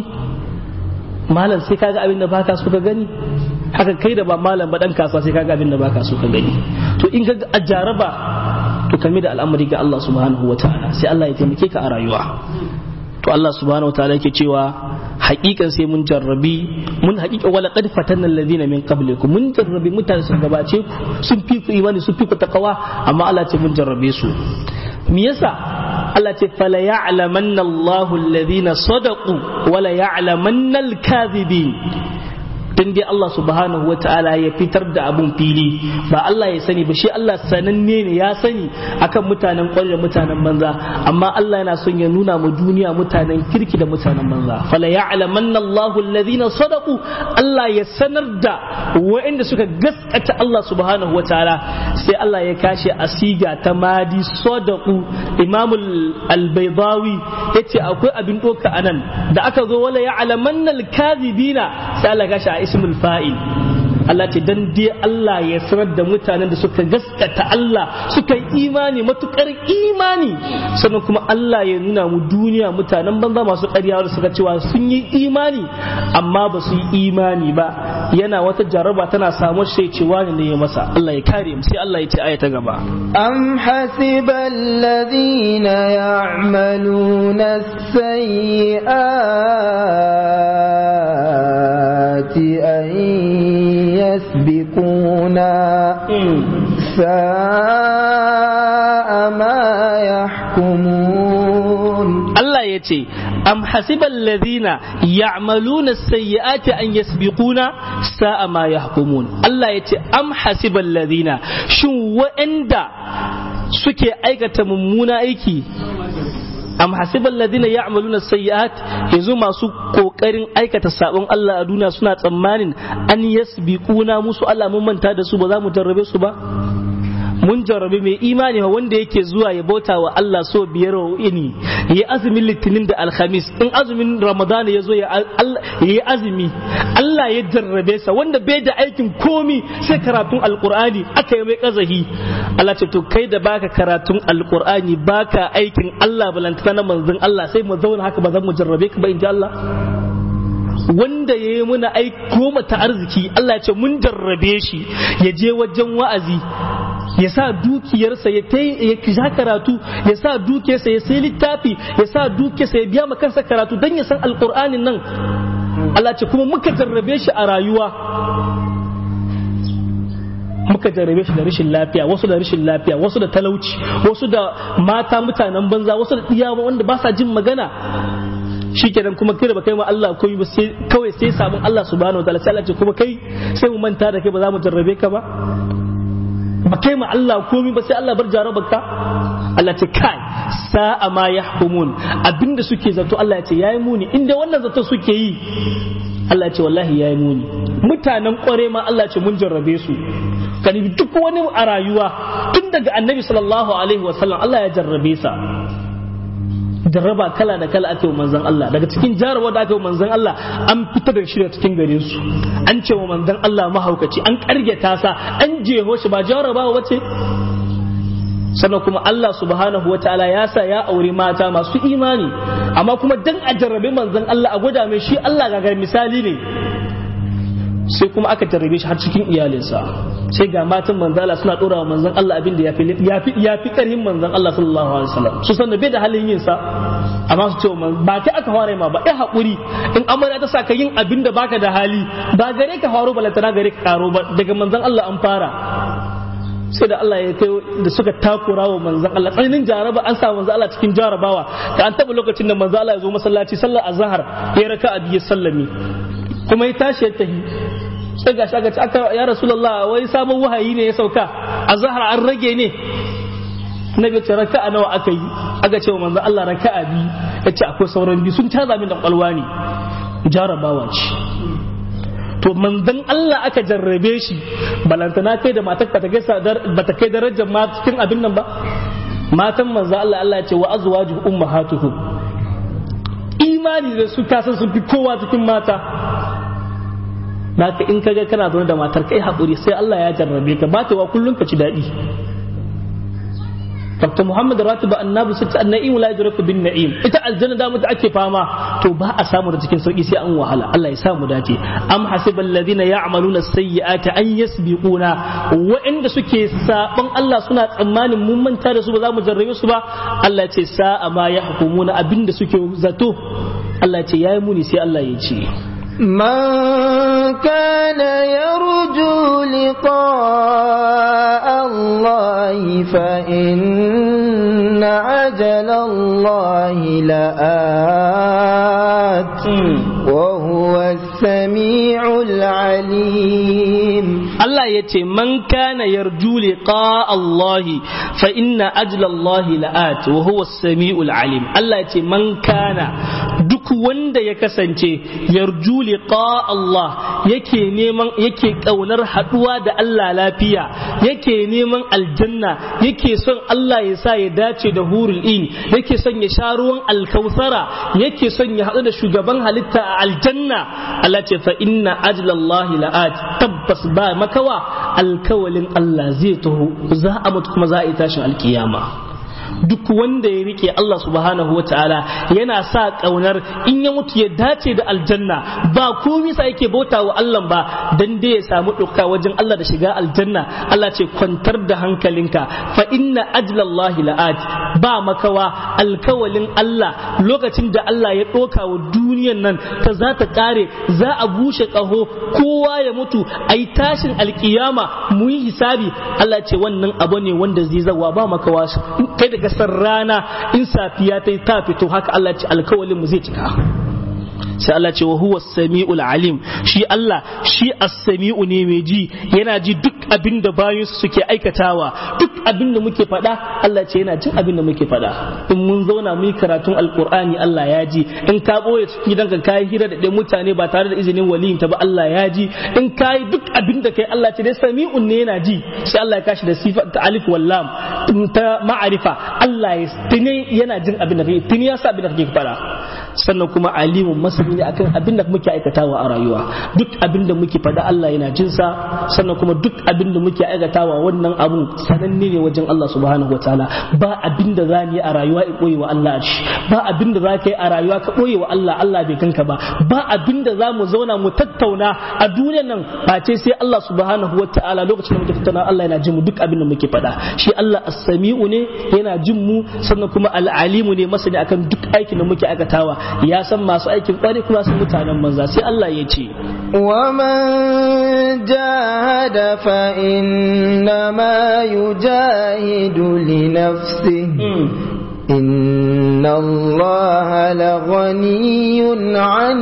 malam sai ka ga abin da baka so ka gani haka kai da ba malam ba dan kasuwa sai ka ga abin da baka so ka gani to in ka a jaraba to kame da al'amari ga Allah subhanahu wataala sai Allah ya taimake ka a rayuwa to Allah subhanahu wataala yake cewa hakikan sai mun jarrabi mun hakika wala qad fatanna alladhina min qablikum mun jarrabi mutane sun gabace ku sun fi ku imani sun fi ku takawa amma Allah ce mun jarrabe su me yasa Allah ce fala ya'lamanna Allahu alladhina sadaqu wala ya'lamanna al-kadhibin dan dai Allah subhanahu wa ta'ala ya fitar da abun fili ba Allah ya sani ba shi Allah sananne ne ya sani akan mutanen kwarai da mutanen banza amma Allah yana son ya nuna mu duniya mutanen kirki da mutanen banza fala ya'lamanna Allahu alladhina sadaqu Allah ya sanar da waɗanda suka gaskata Allah subhanahu wa ta'ala sai Allah ya kashe asiga ta madi sadaqu Imam al-Baydawi yace akwai abin doka anan da aka zo wala ya'lamanna al-kadhibina sai Allah ya kashe a ismul fa'il Allah ce dan dai Allah ya sanar da mutanen da suka gaskata Allah suka yi imani matukar imani sannan kuma Allah ya nuna mu duniya mutanen banza masu ƙarya da suka cewa sun yi imani amma ba su yi imani ba yana wata jaraba tana samun shi cewa ne ya masa Allah ya kare mu sai Allah ya ce aya ta gaba am hasiba alladhina ya'maluna as-sayyi'ati an يسبقونا ساء ما يحكمون الله يتي أم حسب الذين يعملون السيئات أن يسبقونا ساء ما يحكمون الله يتي أم حسب الذين شو وإندا suke aikata mummuna aiki am hasiban ladina ya'maluna sayyi'at yanzu masu kokarin aikata sabon Allah a duniya suna tsammanin an yasbiquna musu Allah mun manta da su ba za mu jarrabe su ba mun jarrabe mai imani wanda yake zuwa ya bauta wa Allah so biyar wa ini ya azumin litinin da alhamis in azumin ramadana ya zo ya yi azumi Allah ya jarrabe sa wanda bai da aikin komi sai karatun alkur'ani aka yi mai kazahi Allah ce to kai da baka karatun alkur'ani baka aikin Allah balantana na manzon Allah sai mu zauna haka ba zan mu jarrabe ka ba in ji Allah wanda ya yi muna aiko mata arziki Allah ya ce mun jarrabe shi ya je wajen wa'azi ya sa dukiyarsa ya sha karatu ya sa dukiyarsa ya sai littafi ya sa dukiyarsa ya biya ma kansa karatu don ya san alkur'anin nan Allah ce kuma muka jarrabe shi a rayuwa muka jarrabe shi da rashin lafiya wasu da rashin lafiya wasu da talauci wasu da mata mutanen banza wasu da tsiyawa wanda ba sa jin magana shikenan kuma kai da baka yi ma Allah komai ba sai kawai sai sabon Allah subhanahu wataala sai Allah ce kuma kai sai mu manta da kai ba za mu jarrabe ka ba ba kai ma Allah komai ba sai Allah bar jarabarka Allah ce kai sa'a ma yahkumun abinda suke zato Allah ya ce yayi muni inda wannan zato suke yi Allah ya ce wallahi yayi muni mutanen kware ma Allah ya ce mun jarrabe su kani duk wani a rayuwa tun daga annabi sallallahu alaihi wasallam Allah ya jarrabe sa jarraba kala da kala ake wa manzon Allah daga cikin jarabawa da ake wa manzon Allah an fita da shi cikin garin su an ce wa manzon Allah mahaukaci an kargeta sa an jeho shi ba jarabawa wace sannan kuma Allah subhanahu wa ta'ala ya sa ya auri mata masu imani amma kuma dan a jarrabe manzon Allah a gwada mai shi Allah gagar misali ne sai kuma aka jarrabe shi har cikin iyalinsa sai ga matan manzala suna dora wa manzon Allah abin da ya fi ya fi karhin manzon Allah sallallahu alaihi wasallam su san da bai da halin yin sa amma su ce ba kai aka fara ma ba ai hakuri in amarya ta saka yin abin da baka da hali ba gare ka faro balantana gare ka karo ba daga manzon Allah an fara sai da Allah ya kai da suka takura wa manzon Allah tsananin jaraba an sa manzon Allah cikin jarabawa da an taba lokacin da manzon Allah ya zo masallaci sallar azhar ya raka a biyu sallami kuma ya tashi ya tafi sai ga shi aka aka ya rasulullah wai sabon wahayi ne ya sauka azhar an rage ne nabi ce raka'a nawa aka yi aka ce wa manzon Allah raka'a biyu yace akwai sauran biyu sun caza min da kwalwa ne jarabawa ce to manzon Allah aka jarrabe shi balantana kai da matar ba ta kai darajar ma cikin abin nan ba matan manzon Allah Allah ya ce wa azwaju ummahatuhum imani da su kasan sun fi kowa cikin mata Naka in kaga kana zaune da matar kai haƙuri sai Allah ya jarrabe ka ba ta wa kullum ka ci daɗi Dr. Muhammad Ratiba Annabi sai ta na'im la yadraku bin na'im ita aljanna da mutu ake fama to ba a samu da cikin sauki sai an wahala Allah ya samu dace am hasibal ladina ya'maluna sayyi'ati an yasbiquna wa'inda suke saban Allah suna tsammanin mun manta da su ba za mu jarrabe su ba Allah ya ce sa'a ma yahkumuna abinda suke zato Allah ya ce yayi muni sai Allah ya ce من كان يرجو لقاء الله فإن عجل الله لآت وهو السميع العليم Allah ya ce man kana yarju liqa Allah fa inna ajla Allah la'at wa huwa as-sami'ul alim Allah ya ce man kana duk wanda ya kasance yarju liqa Allah yake neman yake kaunar haduwa da Allah lafiya yake neman aljanna yake son Allah ya sa ya dace da hurul in yake son ya sha ruwan alkausara yake son ya haɗu da shugaban halitta a aljanna Allah ce fa inna ajla Allah la'at tabbas ba makawa alkawalin Allah zai taho za a mutu kuma za a yi tashin alkiyama duk wanda ya rike Allah subhanahu wa ta'ala yana sa kaunar in ya mutu ya dace da aljanna ba komai sa yake bauta wa Allah ba dan dai ya samu dukka wajen Allah da shiga aljanna Allah ce kwantar da hankalinka fa inna ajlallahi la'at ba makawa alkawalin Allah lokacin da Allah ya doka wa duniyan nan ta za ta kare za a bushe kaho kowa ya mutu ai tashin alkiyama mu yi hisabi Allah ce wannan abu ne wanda zai zawa ba makawa kai da gasar rana in safiya ta yi ta fito haka Allah ce alkawalin mu zai cika sai Allah ce wa huwa sami'ul alim shi Allah shi as-sami'u ne mai ji yana ji duk abin da bayan suke aikatawa duk abin da muke faɗa Allah ce yana jin abin da muke faɗa in mun zauna mu yi karatun alqur'ani Allah ya ji in ka boye cikin gidanka kai hira da ɗan mutane ba tare da izinin waliyin ta ba Allah ya ji in kai duk abin da kai Allah ce dai sami'un ne yana ji sai Allah ya kashi da sifa ta alif wal lam ta ma'arifa Allah ya tuni yana jin abin da kai tuni ya sa abin da kake faɗa sannan kuma alimun masani ne akan abin da muke aikatawa a rayuwa duk abin da muke faɗa Allah yana jin sa sannan kuma duk abin da muke aikatawa wannan abun sananne ne wajen Allah subhanahu wataala ba abin da za yi a rayuwa in koyi wa Allah shi ba abin da za ka yi a rayuwa ka koyi wa Allah Allah bai kanka ba ba abin da za mu zauna mu tattauna a duniyar nan face sai Allah subhanahu wataala lokacin da muke tattauna Allah yana jin mu duk abin da muke faɗa shi Allah as-sami'u ne yana jin mu sannan kuma al-alimu ne masani akan duk aikin da muke aikatawa ya san masu aikin kwari kuma sun mutanen manza sai Allah ya ce ومن جاهد فإنما يجاهد لنفسه إن الله لغني عن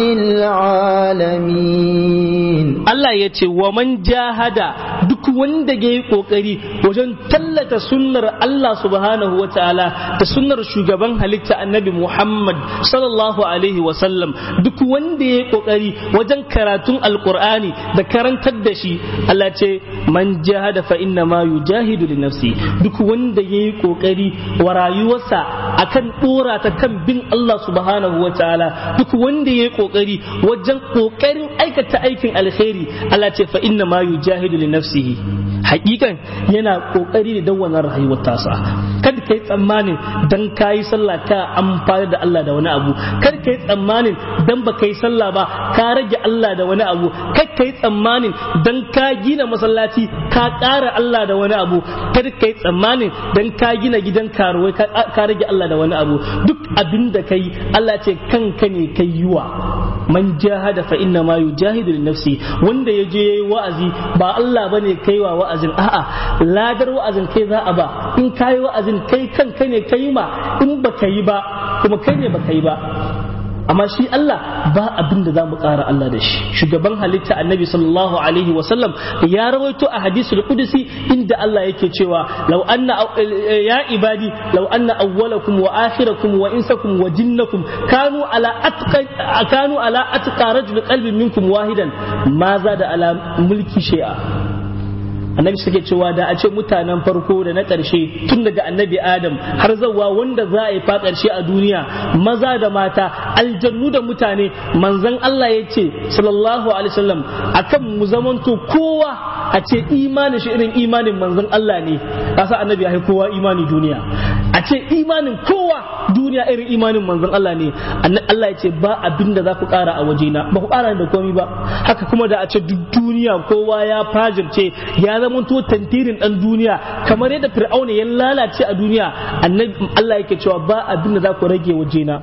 العالمين Allah ya ce wa man jahada duk wanda ya yi kokari wajen tallata sunnar Allah subhanahu wa ta'ala da sunnar shugaban halitta annabi Muhammad sallallahu alaihi wa sallam duk wanda ya yi kokari wajen karatun alqur'ani da karantar da shi Allah ce man jahada fa inna ma yujahidu li nafsi duk wanda ya yi kokari wa rayuwarsa akan dora ta kan bin Allah subhanahu wa ta'ala duk wanda ya yi kokari wajen kokarin aikata aikin alkhairi Allah ce fa inna ma yujahidu li nafsihi hakikan yana kokari da wannan rayuwar tasa kada kai tsammanin dan kayi sallah ka amfani da Allah da wani abu kada kai tsammanin dan ba kai sallah ba ka rage Allah da wani abu kada kai tsammanin dan ka gina masallaci ka ƙara Allah da wani abu kada kai tsammanin dan ka gina gidan karuwai ka rage Allah da wani abu duk abin da kai Allah ce kanka ne kai yiwa man jahada fa inna ma yujahidu li nafsi wanda ya je yayi wa'azi ba Allah bane kai wa wa'azin a'a ladar wa'azin kai za a ba in kai wa'azin kai kanka ne kai ma in baka yi ba kuma kai ne baka yi ba amma shi Allah ba abin da za mu ƙara Allah da shi shugaban halitta annabi sallallahu alaihi wasallam ya rawaito a hadisul qudsi inda Allah yake cewa law anna ya ibadi law anna awwalakum wa akhirakum wa insakum wa jinnakum kanu ala atqa kanu ala atqa rajul qalbin minkum wahidan ma da ala mulki shay'a annabi suke cewa da a ce mutanen farko da na ƙarshe tun daga annabi adam har zawa wanda za a yi fa ƙarshe a duniya maza da mata aljannu da mutane manzon Allah ya ce sallallahu alaihi wasallam akan mu zamanto kowa a ce imanin shi irin imanin manzon Allah ne kasa annabi ya kowa imani duniya a ce imanin kowa duniya irin imanin manzon Allah ne Allah ya ce ba abin da za ku ƙara a wajena ba ku ƙara da komai ba haka kuma da a ce duk duniya kowa ya fajirce ya zamanto tantirin dan duniya kamar yadda fir'auna ya lalace a duniya annabi Allah yake cewa ba abin da za ku rage wajena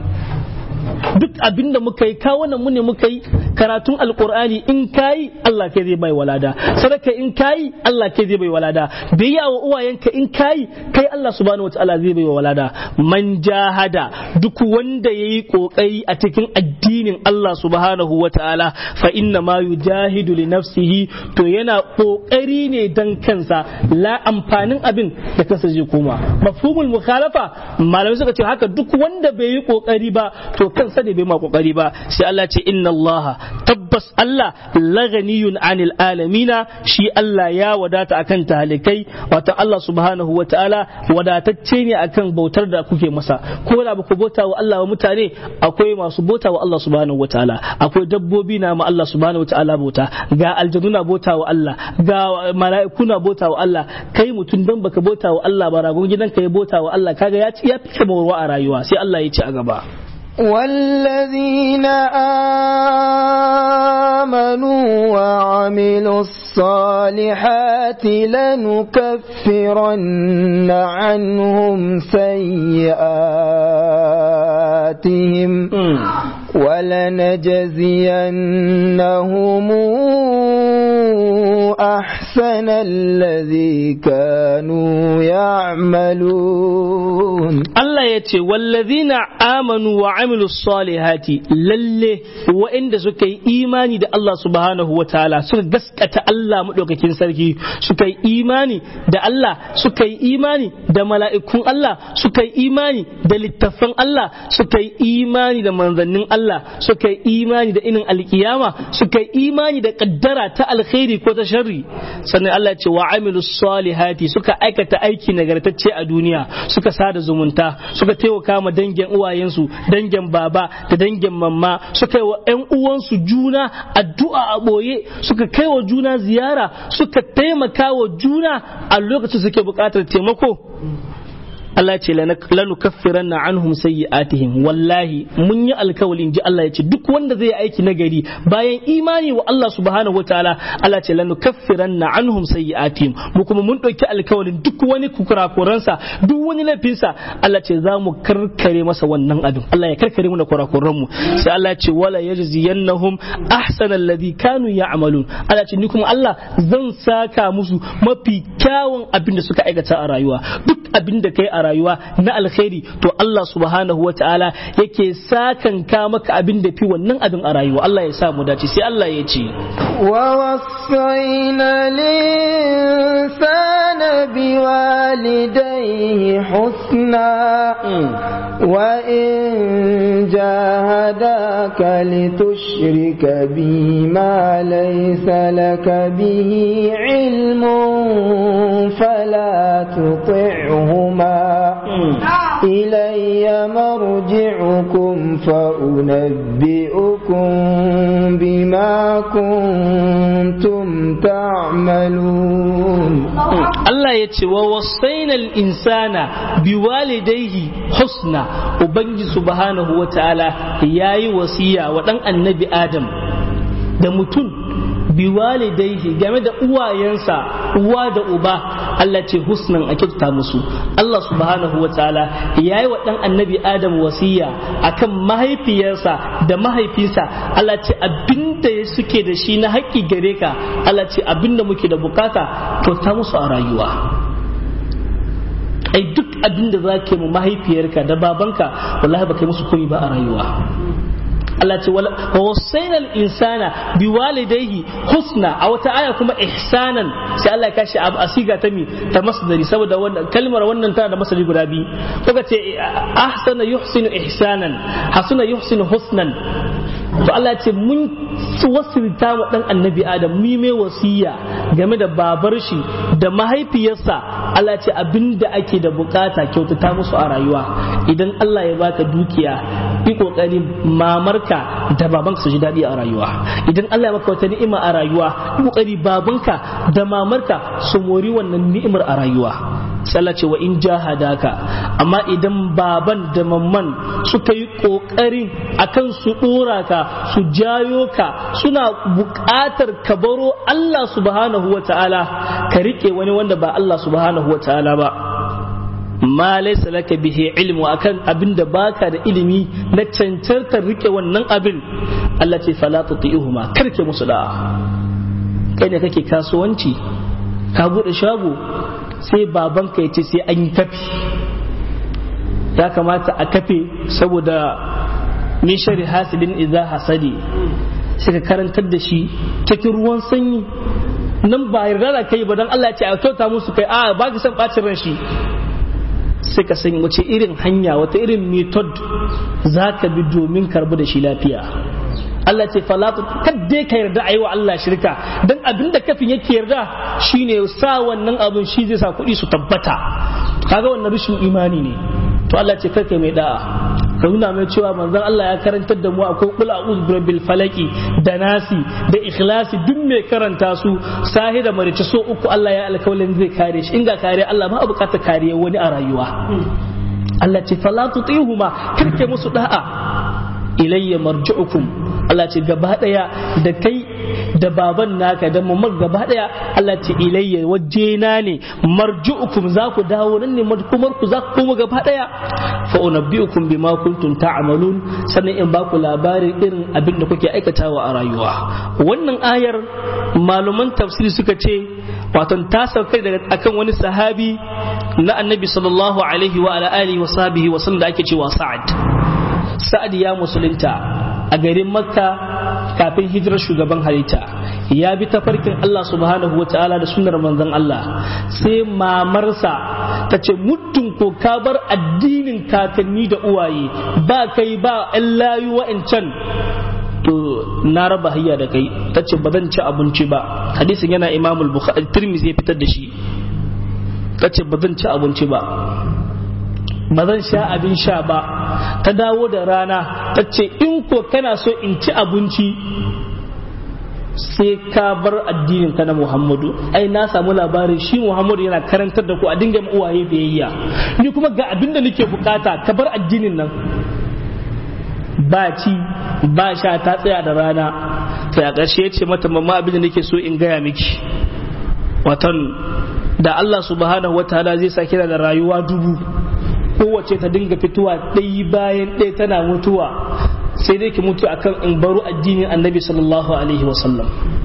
duk abin da muka yi kawo mu ne muka yi karatun alkur'ani in kayi Allah kai zai bai walada sadaka in kayi Allah kai zai bai walada biyya wa uwayenka in kayi kai Allah subhanahu wataala zai bai walada man jahada duk wanda yayi kokari a cikin addinin Allah subhanahu wataala fa inna ma yujahidu li nafsihi to yana kokari ne dan kansa la amfanin abin da kansa zai koma mafhumul mukhalafa malamai suka ce haka duk wanda bai yi kokari ba to kansa ne bai ma kokari ba sai Allah ce inna Allah tabbas Allah laganiyun anil alamina shi Allah ya wadata akan talikai wato Allah subhanahu wa ta'ala wadatacce ne akan bautar da kuke masa ko da ba ku bauta wa Allah wa mutane akwai masu bauta wa Allah subhanahu wa ta'ala akwai dabbobi na ma Allah subhanahu wa ta'ala bauta ga aljanu na bauta wa Allah ga mala'iku na bauta wa Allah kai mutum dan baka bauta wa Allah ba ragon gidanka ya bauta wa Allah kaga ya ci ya fi kamar a rayuwa sai Allah ya ci a gaba والذين آمنوا وعملوا الصالحات لنكفرن عنهم سيئاتهم ولنجزينهم أحسن الذي كانوا يعملون الله يتي والذين آمنوا وعملوا الصالحات للي وإن سكي إيماني دا الله سبحانه وتعالى سكي قسكة الله مدوككين سركي سكي إيماني دا الله سكي إيماني دا ملائكون الله سكي إيماني دا للتفن الله سكي إيماني دا منظنين الله سكي إيماني دا إنن القيامة سكي إيماني دا قدرة تا الخير كوتا شري sannan Allah ce wa amilu salihati suka aikata aiki nagartacce a duniya suka sada zumunta suka taimaka ma dangin uwayensu dangin baba da dangin mamma suka yi wa ƴan uwansu juna addu'a a boye suka kai wa juna ziyara suka taimaka wa juna a lokacin suke buƙatar taimako Allah ce lanu kaffiran na anhum sayyi'atihim wallahi mun yi alkawalin ji Allah ya ce duk wanda zai aiki nagari bayan imani wa Allah subhanahu wa ta'ala Allah ce lanu kaffiran na anhum sayyi'atihim mu kuma mun ɗauki alkawalin duk wani kurakuransa duk wani laifinsa Allah ce za mu karkare masa wannan abin Allah ya karkare mu da kurakuran mu sai Allah ce wala yajziyannahum ahsana alladhi kanu ya'malun Allah ce ni kuma Allah zan saka musu mafi kyawun abin da suka aikata a rayuwa duk abin da kai a rayuwa na alkhairi to Allah subhanahu wa ta'ala yake sakan ka maka abin da fi wannan abin a rayuwa Allah ya sa mu dace sai Allah ya ce wa wasaina linsana biwalidayhi husna wa in jahadaka litushrika bima laysa laka bihi ilmun fala tuti'huma إلي مرجعكم فأنبئكم بما كنتم تعملون Allah ya ce wa wasainal insana biwalidaihi husna ubangi subhanahu wa ta'ala yayi wasiya wa dan annabi adam da mutum biwalidaihi game da uwayensa uwa da uba Allah ce husnan a kyautata musu Allah subhanahu wa ta'ala yayi wa dan annabi adam wasiya akan mahaifiyarsa da mahaifinsa Allah ce abinda suke da shi na haƙƙi gare ka Allah ce abinda muke da bukata kyauta musu a rayuwa ai duk abinda za ka mu mahaifiyarka da babanka wallahi ba kai musu koyi ba a rayuwa Allah ce wa wasainal insana bi walidayhi husna a wata aya kuma ihsanan sai Allah ya kashi abu asiga ta mi ta masdari saboda wannan kalmar wannan tana da masdari guda biyu kuka ce ahsana yuhsinu ihsanan hasuna yuhsinu husnan to Allah ce mun wasirta wa dan annabi Adam mu mai wasiya game da babar shi da mahaifiyarsa Allah ce abinda ake da bukata kyautata musu a rayuwa idan Allah ya baka dukiya yi kokari mamarka da babanka su ji daɗi a rayuwa idan Allah ya maka wata ni'ima a rayuwa yi kokari babanka da mamarka su mori wannan ni'imar a rayuwa sallah ce wa in jahadaka amma idan baban da mamman suka yi kokarin akan su dora ka su jayo ka suna buƙatar ka baro Allah subhanahu wa ta'ala ka rike wani wanda ba Allah subhanahu wa ta'ala ba ma laysa laka bihi ilmu akan abin da baka da ilimi na cancantar rike wannan abin Allah ce fala tuti'uhuma karke musu da'a kai ne kake kasuwanci ka bude shago sai babanka ya ce sai an yi kafi ya kamata a kafe saboda min shari hasidin idza hasadi sai ka karantar da shi cikin ruwan sanyi nan ba yarda da kai ba don Allah ya ce a kyauta musu kai a ba ka san bacin ran shi sai ka san wace irin hanya wata irin method za ka bi domin karbu da shi lafiya Allah ce falatu kadde ka yarda a yi wa Allah shirka don abin da kafin yake yarda shine sa wannan abin shi zai sa kuɗi su tabbata kaga wannan rashin imani ne to Allah ce kai mai da'a ka nuna mai cewa manzon Allah ya karantar da mu akwai kul a'udhu birabbil falaki da nasi da ikhlasi duk mai karanta su sahi da marice so uku Allah ya alkawalin zai kare shi in ga kare Allah ba a bukatar kariya wani a rayuwa Allah ce fala tutihuma kirke musu da'a ilayya marji'ukum Allah ce gaba daya da kai da baban naka da mamar gaba daya Allah ce ilayya wajena ne marji'ukum za ku dawo nan ne madkumar ku za ku koma gaba daya fa unabbi'ukum bima kuntum ta'malun sannan in ba ku labarin irin abin da kuke aikatawa a rayuwa wannan ayar malaman tafsiri suka ce wato ta sauka daga akan wani sahabi na annabi sallallahu alaihi wa ala alihi wa sahbihi wa sallam da ake cewa sa'ad sa'ad ya musulunta a garin makka kafin hijirar shugaban halitta ya bi tafarkin Allah subhanahu wa ta'ala da sunnar manzon Allah sai mamarsa ta ce muddin ko ka bar addinin kakanni da uwaye ba kai ba ɗan layu wa'ancan to na raba hayya da kai ta ce ba zan ci abinci ba hadisin yana imamul bukhari tirmizi ya fitar da shi ta ce ba zan ci abinci ba ba zan sha abin sha ba ta dawo da rana ta ce in ko kana so in ci abinci sai ka bar addinin ka na Muhammadu ai na samu labarin shi Muhammadu yana karantar da ku a dinga uwaye biyayya ni kuma ga abin da nake bukata ka bar addinin nan ba ci ba sha ta tsaya da rana sai a ƙarshe ya ce mata mamma abin da nake so in gaya miki watan da Allah subhanahu wataala zai sa kira da rayuwa dubu kowace ta dinga fitowa ɗaya bayan ɗaya tana mutuwa sai dai ki mutu akan in baro addinin annabi sallallahu alaihi wasallam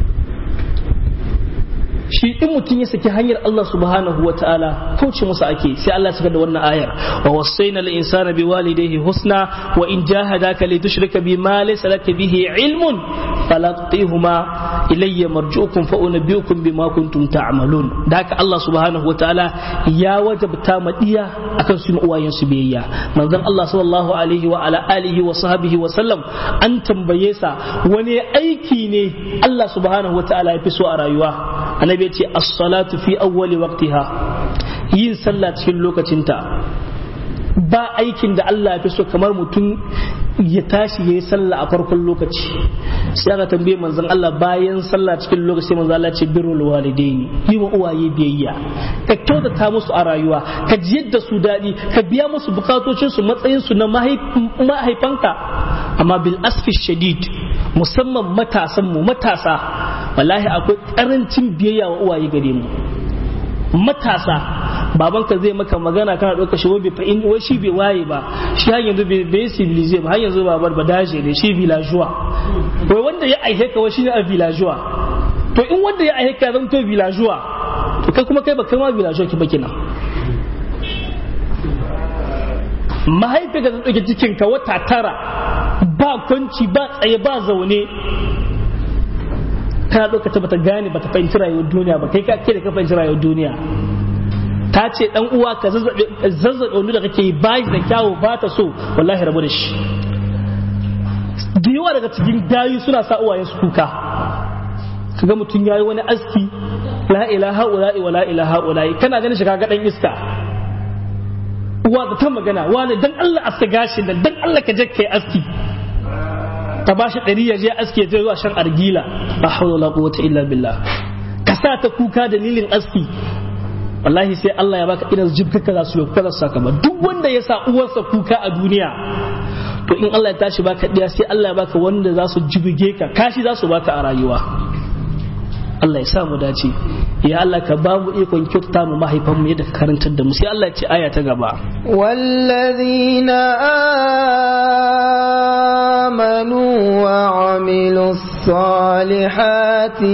shi in mutum ya saki hanyar Allah subhanahu wa ta'ala kauce masa ake sai Allah saka da wannan ayar wa wasaina al insana bi walidayhi husna wa in jahadaka li tushrika bi ma laysa laka bihi ilmun fala tutihuma ilayya marjuukum fa unabbiukum bima kuntum ta'malun da haka Allah subhanahu wa ta'ala ya wajabta madiya akan su uwayen su biyayya manzon Allah sallallahu alaihi wa ala alihi wa sahbihi wa sallam an tambaye sa wani aiki ne Allah subhanahu wa ta'ala ya fi so a rayuwa annabi ya ce as-salatu fi awwali waqtiha yin sallah cikin lokacinta ba aikin da Allah ya fi so kamar mutum ya tashi ya yi sallah a farkon lokaci sai aka tambaye manzon Allah bayan sallah cikin lokaci sai manzon Allah ce birrul walidaini yi wa uwaye biyayya ka kyautata musu a rayuwa ka jiyar da su daɗi ka biya musu bukatocin su matsayin su na mahaifanka amma bil asfi shadid musamman matasan mu matasa wallahi akwai karancin biyayya wa uwaye gare mu matasa babanka zai maka magana kana ɗauka shi bai fa'in wai shi bai waye ba shi har yanzu bai bai civilize ba har yanzu babar ba daje ne shi villageois wai wanda ya aihe ka wai shine a villageois to in wanda ya aihe ka zan to villageois to kai kuma kai ba kai ma villageois ki ba kina mahaifi ka ɗauke cikin ka wata tara ba kwanci ba tsaye ba zaune kana ɗauka ta bata gane bata fahimci rayuwar duniya ba kai ka ke da ka fahimci rayuwar duniya ta ce dan uwa ka zazzabe wani da kake yi ba da kyawu ba ta so wallahi rabu da shi da yawa daga cikin gayu suna sa uwayen su kuka kaga mutum yayi wani aski la ilaha ula'i wa la ilaha ula'i kana ganin shi kaga dan iska uwa da ta magana wani dan Allah aska gashi dan dan Allah ka je kai aski ta bashi ɗari ya je aski ya je zuwa shan argila la hawla wala quwwata illa billah ka sa ta kuka dalilin aski wallahi sai Allah ya baka irin jibka kaza su yau kaza saka ba duk wanda ya sa uwarsa kuka a duniya to in Allah ya tashi baka diya sai Allah ya baka wanda za su jibge ka kashi za su baka a rayuwa Allah ya sa mu dace ya Allah ka ba mu ikon kyauta mu mahaifan mu yadda ka karantar da mu sai Allah ya ce aya ta gaba wallazina amanu wa amilus salihati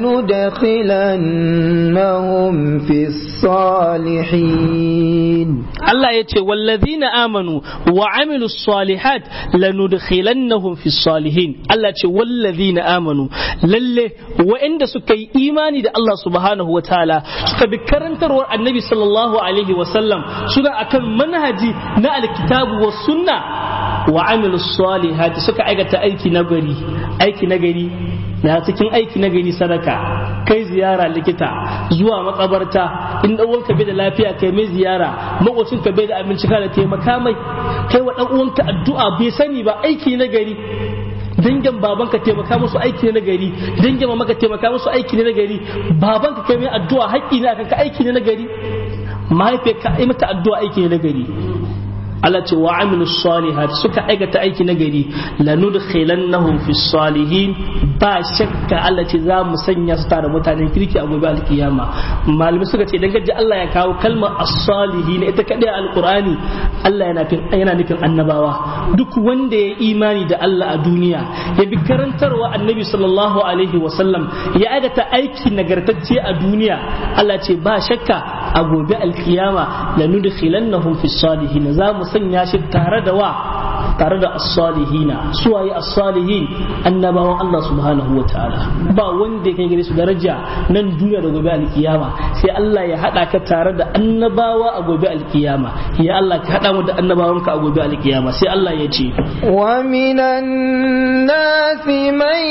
lanudkhilannahum fis salihin Allah ya ce wallazina amanu wa amilu salihat lanudkhilannahum fi salihin Allah ce wallazina amanu lalle wa'anda suka yi imani da Allah subhanahu wa ta'ala suka bi karantarwar annabi sallallahu alaihi wa sallam suna akan manhaji na alkitabu wa sunna wa amilu salihat suka aikata aiki na gari aiki na gari na cikin aiki na gari sadaka kai ziyara likita zuwa makabarta in dan uwanka bai da lafiya kai mai ziyara makocinka bai da abinci kana taimaka mai kai wa dan uwanka addu'a bai sani ba aiki na gari dangin babanka taimaka musu aiki ne na gari dangin mamaka taimaka musu aiki ne na gari babanka kai mai addu'a haƙƙi ne akan ka aiki ne na gari mahaifiyarka ai mata addu'a aiki ne na gari Allah ce wa amilu salihat suka aikata aiki na gari lanudkhilannahum fi salihin ba shakka Allah ce za mu sanya su tare mutanen kirki a gobe alkiyama malami suka ce dan gaji Allah ya kawo kalmar as-salihin ita kadai alqur'ani Allah yana nufin yana nufin annabawa duk wanda ya imani da Allah a duniya ya bi karantarwa annabi sallallahu alaihi wa sallam ya aikata aiki nagartacce a duniya Allah ce ba shakka a gobe alkiyama lanudkhilannahum fi salihin za mu sanya shi tare da wa tare da as-salihina suwaye as-salihin annabawan Allah subhanahu wa ta'ala ba wanda ya kai gare su daraja nan duniya da gobe alkiyama sai Allah ya hada ka tare da annabawa a gobe alkiyama ya Allah ka hada mu da annabawanka a gobe alkiyama sai Allah ya ce wa minan nasi man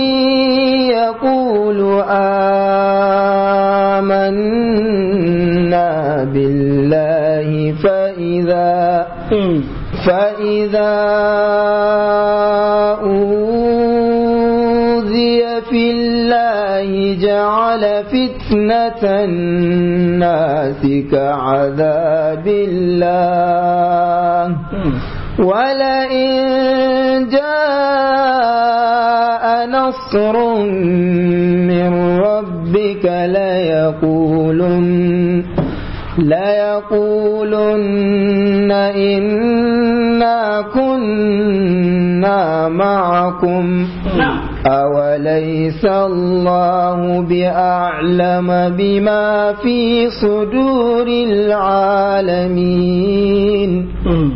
yaqulu amanna billahi fa idza فإذا أوذي في الله جعل فتنة الناس كعذاب الله ولئن جاء نصر من ربك ليقولن ليقولن إنا كنا معكم أوليس الله بأعلم بما في صدور العالمين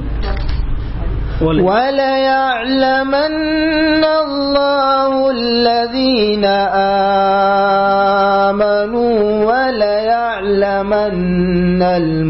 وليعلمن الله الذين آمنوا وليعلمن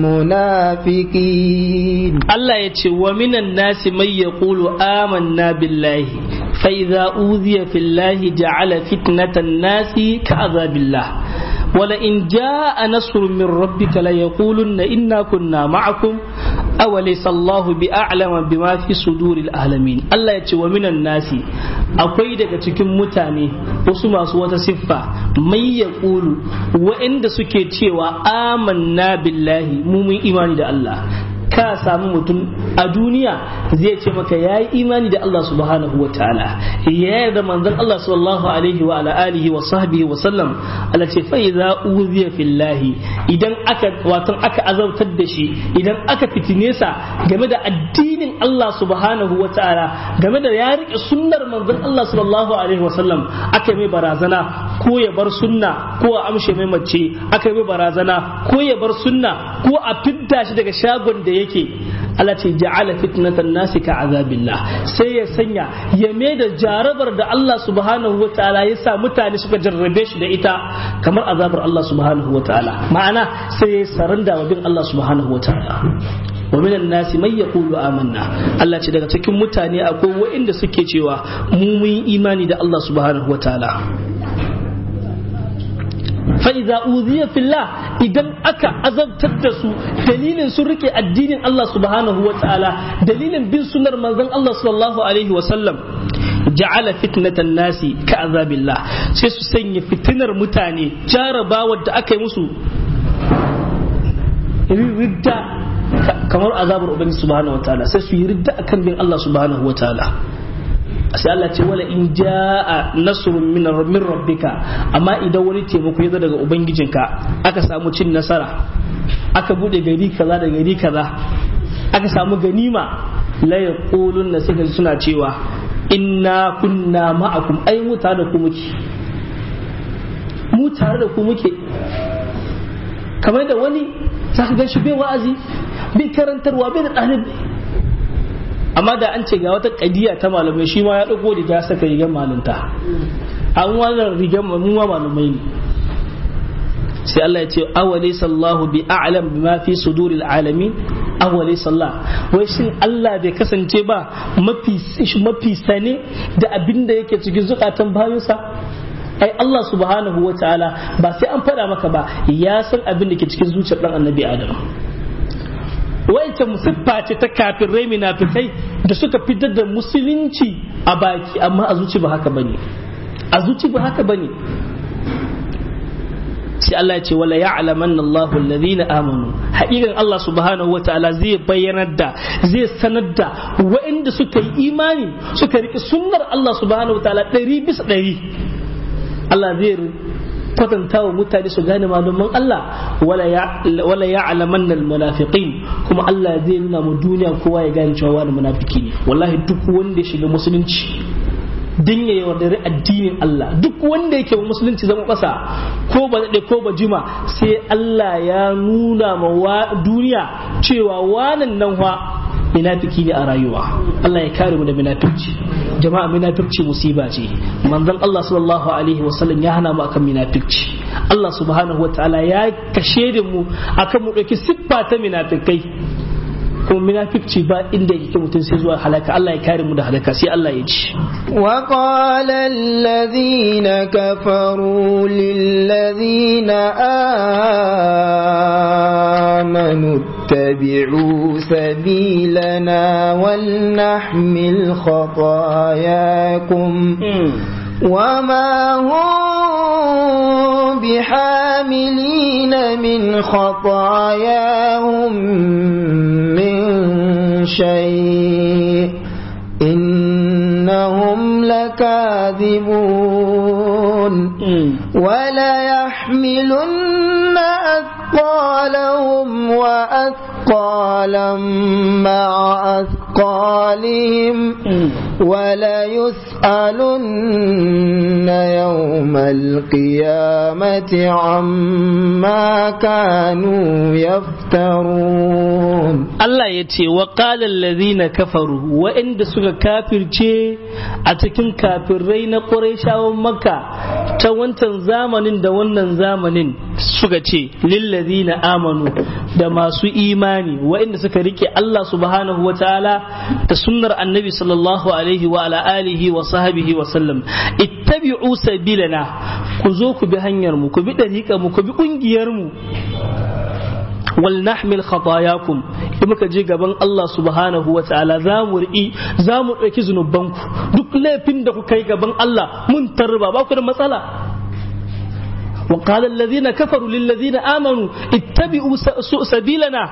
المنافقين الله يتي ومن الناس من يقول آمنا بالله فإذا أوذي في الله جعل فتنة الناس كعذاب الله ولئن جاء نصر من ربك ليقولن إنا كنا معكم awalaysa Allahu bi a'lama bima fi suduril alamin Allah ya ce wa minan nasi akwai daga cikin mutane wasu masu wata siffa mai ya ƙulu wa'inda suke cewa amanna billahi mu mun imani da Allah ka samu mutum a duniya zai ce maka ya yi imani da Allah subhanahu wa ta'ala ya yarda manzon Allah sallallahu alaihi wa ala alihi wa sahbihi wa sallam Allah ce fa idza uziya fillahi idan aka wato aka azabtar da shi idan aka fitine sa game da addinin Allah subhanahu wa ta'ala game da ya rike sunnar manzon Allah sallallahu alaihi wa sallam aka mai barazana ko ya bar sunna ko a amshe mai mace aka mai barazana ko ya bar sunna ko a fidda shi daga shagon da yake Allah ce ja'ala fitnatan nasi ka azabillah sai ya sanya ya mai da jarabar da Allah subhanahu wa ta'ala ya sa mutane suka jarrabe shi da ita kamar azabar Allah subhanahu wa ta'ala ma'ana sai ya saranda wa bin Allah subhanahu wa ta'ala wa minan nasi mai yaqulu amanna Allah ce daga cikin mutane akwai waɗanda suke cewa mu mun imani da Allah subhanahu wa ta'ala fa'iza uziya fillah idan aka azabtar da su dalilin sun rike addinin Allah subhanahu wa ta'ala dalilin bin sunar manzon Allah sallallahu alaihi wa sallam ja'ala fitnatan nasi ka azabillah sai su sanya fitinar mutane jarabawar da aka yi musu ridda kamar azabar ubangiji subhanahu wa ta'ala sai su yi ridda akan bin Allah subhanahu wa ta'ala sai Allah ce wala in jaa nasrun min min rabbika amma idan wani taimako ya zo daga ubangijinka aka samu cin nasara aka bude gari kaza da gari kaza aka samu ganima la yaqulun sai suna cewa inna kunna ma'akum ai mu tare da ku muke mu tare da ku muke kamar da wani zaka ga shi bai wa'azi bai karantarwa bai da ɗalibi amma da an ce ga wata kadiya ta malamai shi ma ya ɗauko riga saka rigar malinta an wannan rigar mu ma malamai ne sai Allah ya ce awali sallahu bi a'lam bima fi suduril alamin awali sallah wai shin Allah bai kasance ba mafi mafi sane da abin da yake cikin zukatan bayinsa ai Allah subhanahu wa ta'ala ba sai an faɗa maka ba ya san abin da ke cikin zuciyar dan annabi Adam waice musiffa ce ta kafirai munafikai da suka fitar da musulunci a baki amma a zuci ba haka bane a zuci ba haka bane sai Allah ya ce wala ya'laman Allahu alladhina amanu haƙiƙan Allah subhanahu wataala zai bayyanar da zai sanar da waɗanda suka yi imani suka riƙe sunnar Allah subhanahu wataala ɗari bisa ɗari Allah zai kwatanta wa mutane su gane malaman Allah wala ya alaman nan munafiqin kuma Allah zai nuna mu duniya kowa ya gane cewa wani munafiki ne wallahi duk wanda ya shiga musulunci din ya yaudari addinin Allah duk wanda yake wa musulunci zama ƙasa ko ba daɗe ko ba jima sai Allah ya nuna ma duniya cewa wanan nan wa munafiki ne a rayuwa Allah ya kare mu da munafiki jama'a munafiki musiba ce manzon Allah sallallahu alaihi wasallam ya hana mu akan munafiki Allah subhanahu wataala ya kashe da mu akan mu dauki siffa ta munafikai kuma munafiki ba inda yake mutum sai zuwa halaka Allah ya kare mu da halaka sai Allah ya ci wa qala alladhina kafaru lilladhina amanu اتبعوا سبيلنا ولنحمل خطاياكم وما هم بحاملين من خطاياهم من شيء إنهم لكاذبون ولا يحملن أثقالهم وأثقالا مع أثقالهم ولا يسألن يوم القيامة عما كانوا يفترون الله يتي وقال الذين كفروا وإن سك كافر أتكن كافر رين قريشا ومكة تونتن زامن دونن زامن suka ce lillazina amanu da masu imani waɗanda suka rike Allah subhanahu wa ta'ala da sunnar annabi sallallahu alaihi wa ala alihi wa sahbihi wa sallam ittabi'u sabilana ku zo ku bi hanyar mu ku bi dariƙa mu ku bi ƙungiyar mu wal nahmil khatayakum in muka je gaban Allah subhanahu wa ta'ala za mu ri'i za mu ɗauki zunubanku duk laifin da kuka yi gaban Allah mun tarba ba ku da matsala وقال الذين كفروا للذين آمنوا اتبعوا سبيلنا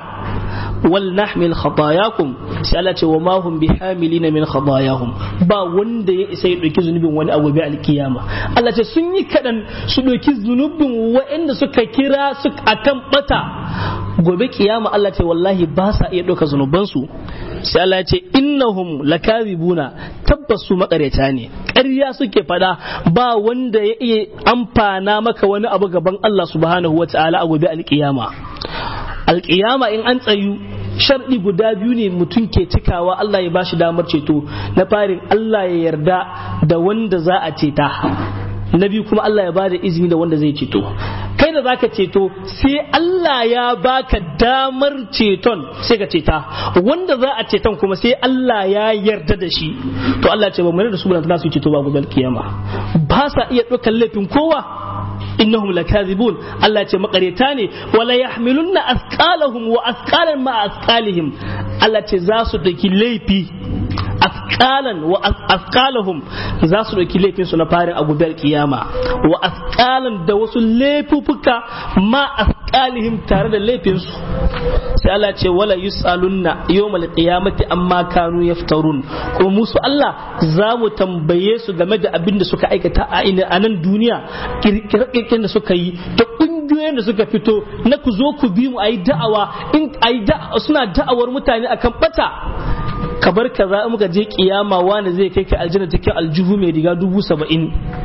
ولنحمل خطاياكم سألت وما هم بحاملين من خطاياهم با wanda ya isa ya ɗauki zunubin wani abu bi alkiyama Allah ce sun yi kaɗan su ɗauki zunubin waɗanda suka kira su akan bata gobe kiyama Allah ce wallahi ba sa iya ɗauka zunubansu sai Allah ce innahum lakazibuna tabbas su makareta ne ƙarya suke fada ba wanda ya iya amfana maka wani abu gaban Allah subhanahu wa ta'ala a gobe alkiyama alkiyama in an tsayu sharɗi guda biyu ne mutum ke cikawa Allah ya bashi damar ceto na farin Allah ya yarda da wanda za a ceta na biyu kuma Allah ya bada izini da wanda zai ceto kai da zaka ceto sai Allah ya baka damar ceton sai ka ceta wanda za a ceton kuma sai Allah ya yarda da shi to Allah ce ba mu da su ba su ceto ba gobe kiyama ba sa iya ɗaukar laifin kowa innahum lakazibun Allah ce makareta ne wala yahmilunna asqalahum wa asqalan ma asqalihim Allah ce za su daki laifi asqalan wa asqalahum za su dauki laifin su na farin a gobe kiyama wa asqalan da wasu laifuka ma asqalihim tare da laifin su sai Allah ce wala yusalunna yawmal qiyamati amma kanu yaftarun kuma musu Allah za mu tambaye su game da abin da suka aikata a nan duniya kirkirin da suka yi da kungiyoyin da suka fito na ku zo ku bi mu ayi da'awa in ayi suna da'awar mutane akan bata kabar kaza in muka je kiyama wani zai kai ka aljanna cikin aljuhu mai riga dubu saba'in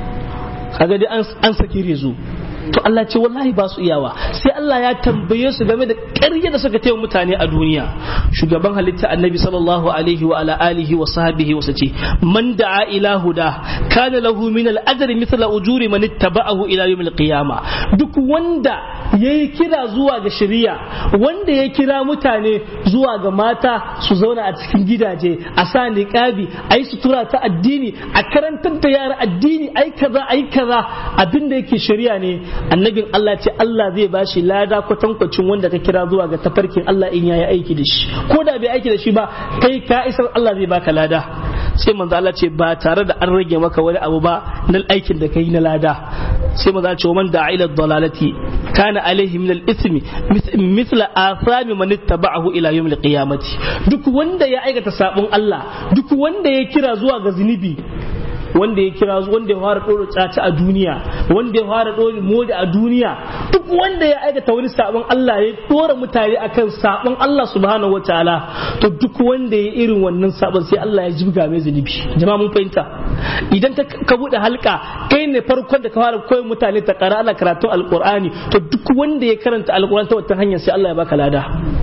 kaga dai an saki rezo to Allah ce wallahi ba su iyawa sai Allah ya tambaye su game da ƙarya da suka taya mutane a duniya shugaban halitta annabi sallallahu alaihi wa ala alihi wa sahbihi wa sace man da'a ila huda kana lahu min al ajri mithla ujuri man ittaba'ahu ila yawm al qiyamah duk wanda yayi kira zuwa ga shari'a wanda ya kira mutane zuwa ga mata su zauna a cikin gidaje a sa niqabi ayi sutura ta addini a karantar da yara addini ai kaza ai kaza abinda yake shari'a ne annabin Allah ce Allah zai bashi lada kwatankwacin wanda ka kira zuwa ga tafarkin Allah in yayi aiki da shi ko da bai aiki da shi ba kai ka isar Allah zai baka lada sai manzo Allah ce ba tare da an rage maka wani abu ba na aikin da kai na lada sai manzo Allah ce man da'a ila dalalati kana alaihi min al-ithmi mithla athami man ittaba'ahu ila yawm al-qiyamati duk wanda ya aikata sabon Allah duk wanda ya kira zuwa ga zunubi wanda ya kira wanda ya fara ɗora tsaci a duniya wanda ya fara ɗora modi a duniya duk wanda ya aikata wani sabon Allah ya ɗora mutane akan sabon Allah subhanahu wa ta'ala to duk wanda ya irin wannan sabon sai Allah ya jibga mai zunubi jama'a mun fahimta idan ka buɗe halka kai ne farkon da ka fara koyon mutane ta ƙara Allah karatun alƙur'ani to duk wanda ya karanta alƙur'ani ta wata hanyar sai Allah ya baka lada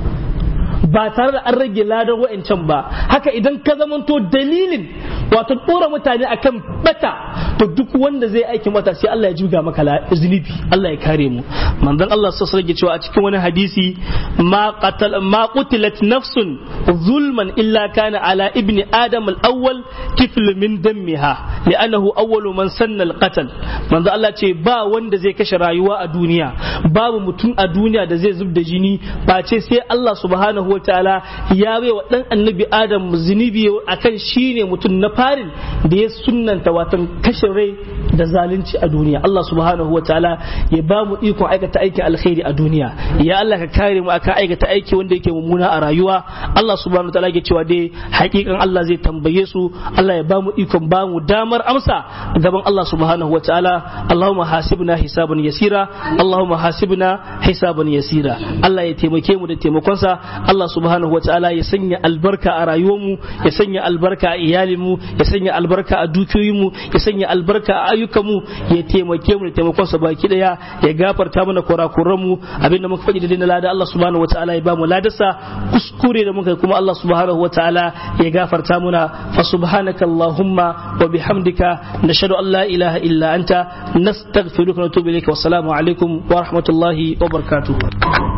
ba tare da an rage ladar wa'ancan ba haka idan ka zamanto dalilin wato ɗora mutane akan bata to duk wanda zai aiki mata sai Allah ya juga maka zunubi Allah ya kare mu manzon Allah sassa rage cewa a cikin wani hadisi ma qatal ma qutilat nafsun zulman illa kana ala ibni adam al-awwal kifl min dammiha li'annahu awwalu man sanna al-qatl manzon Allah ce ba wanda zai kashe rayuwa a duniya babu mutum a duniya da zai zub da jini ba ce sai Allah subhanahu wa ta'ala ya bai wa dan annabi adam zunubi akan shine mutum na farin da ya sunnanta watan kashe rai da zalunci a duniya Allah subhanahu wa ta'ala ya ba mu ikon aikata aikin alkhairi a duniya ya Allah ka kare mu akan aikata aiki wanda yake mummuna a rayuwa Allah subhanahu wa ta'ala ke cewa dai hakikan Allah zai tambaye su Allah ya ba mu ikon ba mu damar amsa gaban Allah subhanahu wa ta'ala Allahumma hasibna hisaban yasira Allahumma hasibna hisaban yasira Allah ya taimake mu da taimakonsa Allah subhanahu wataala ya sanya albarka a rayuwarmu ya sanya albarka a iyalinmu ya sanya albarka a dukiyoyinmu ya sanya albarka a ayyukanmu ya taimake mu da taimakonsa baki daya ya gafarta mana kurakuranmu abinda muka faɗi da na lada Allah subhanahu wataala ya ba mu ladarsa kuskure da muka kuma Allah subhanahu wataala ya gafarta muna fa subhanaka allahumma wa bihamdika nashhadu an la ilaha illa anta nastaghfiruka wa natubu ilayka wassalamu alaikum wa rahmatullahi wa barakatuh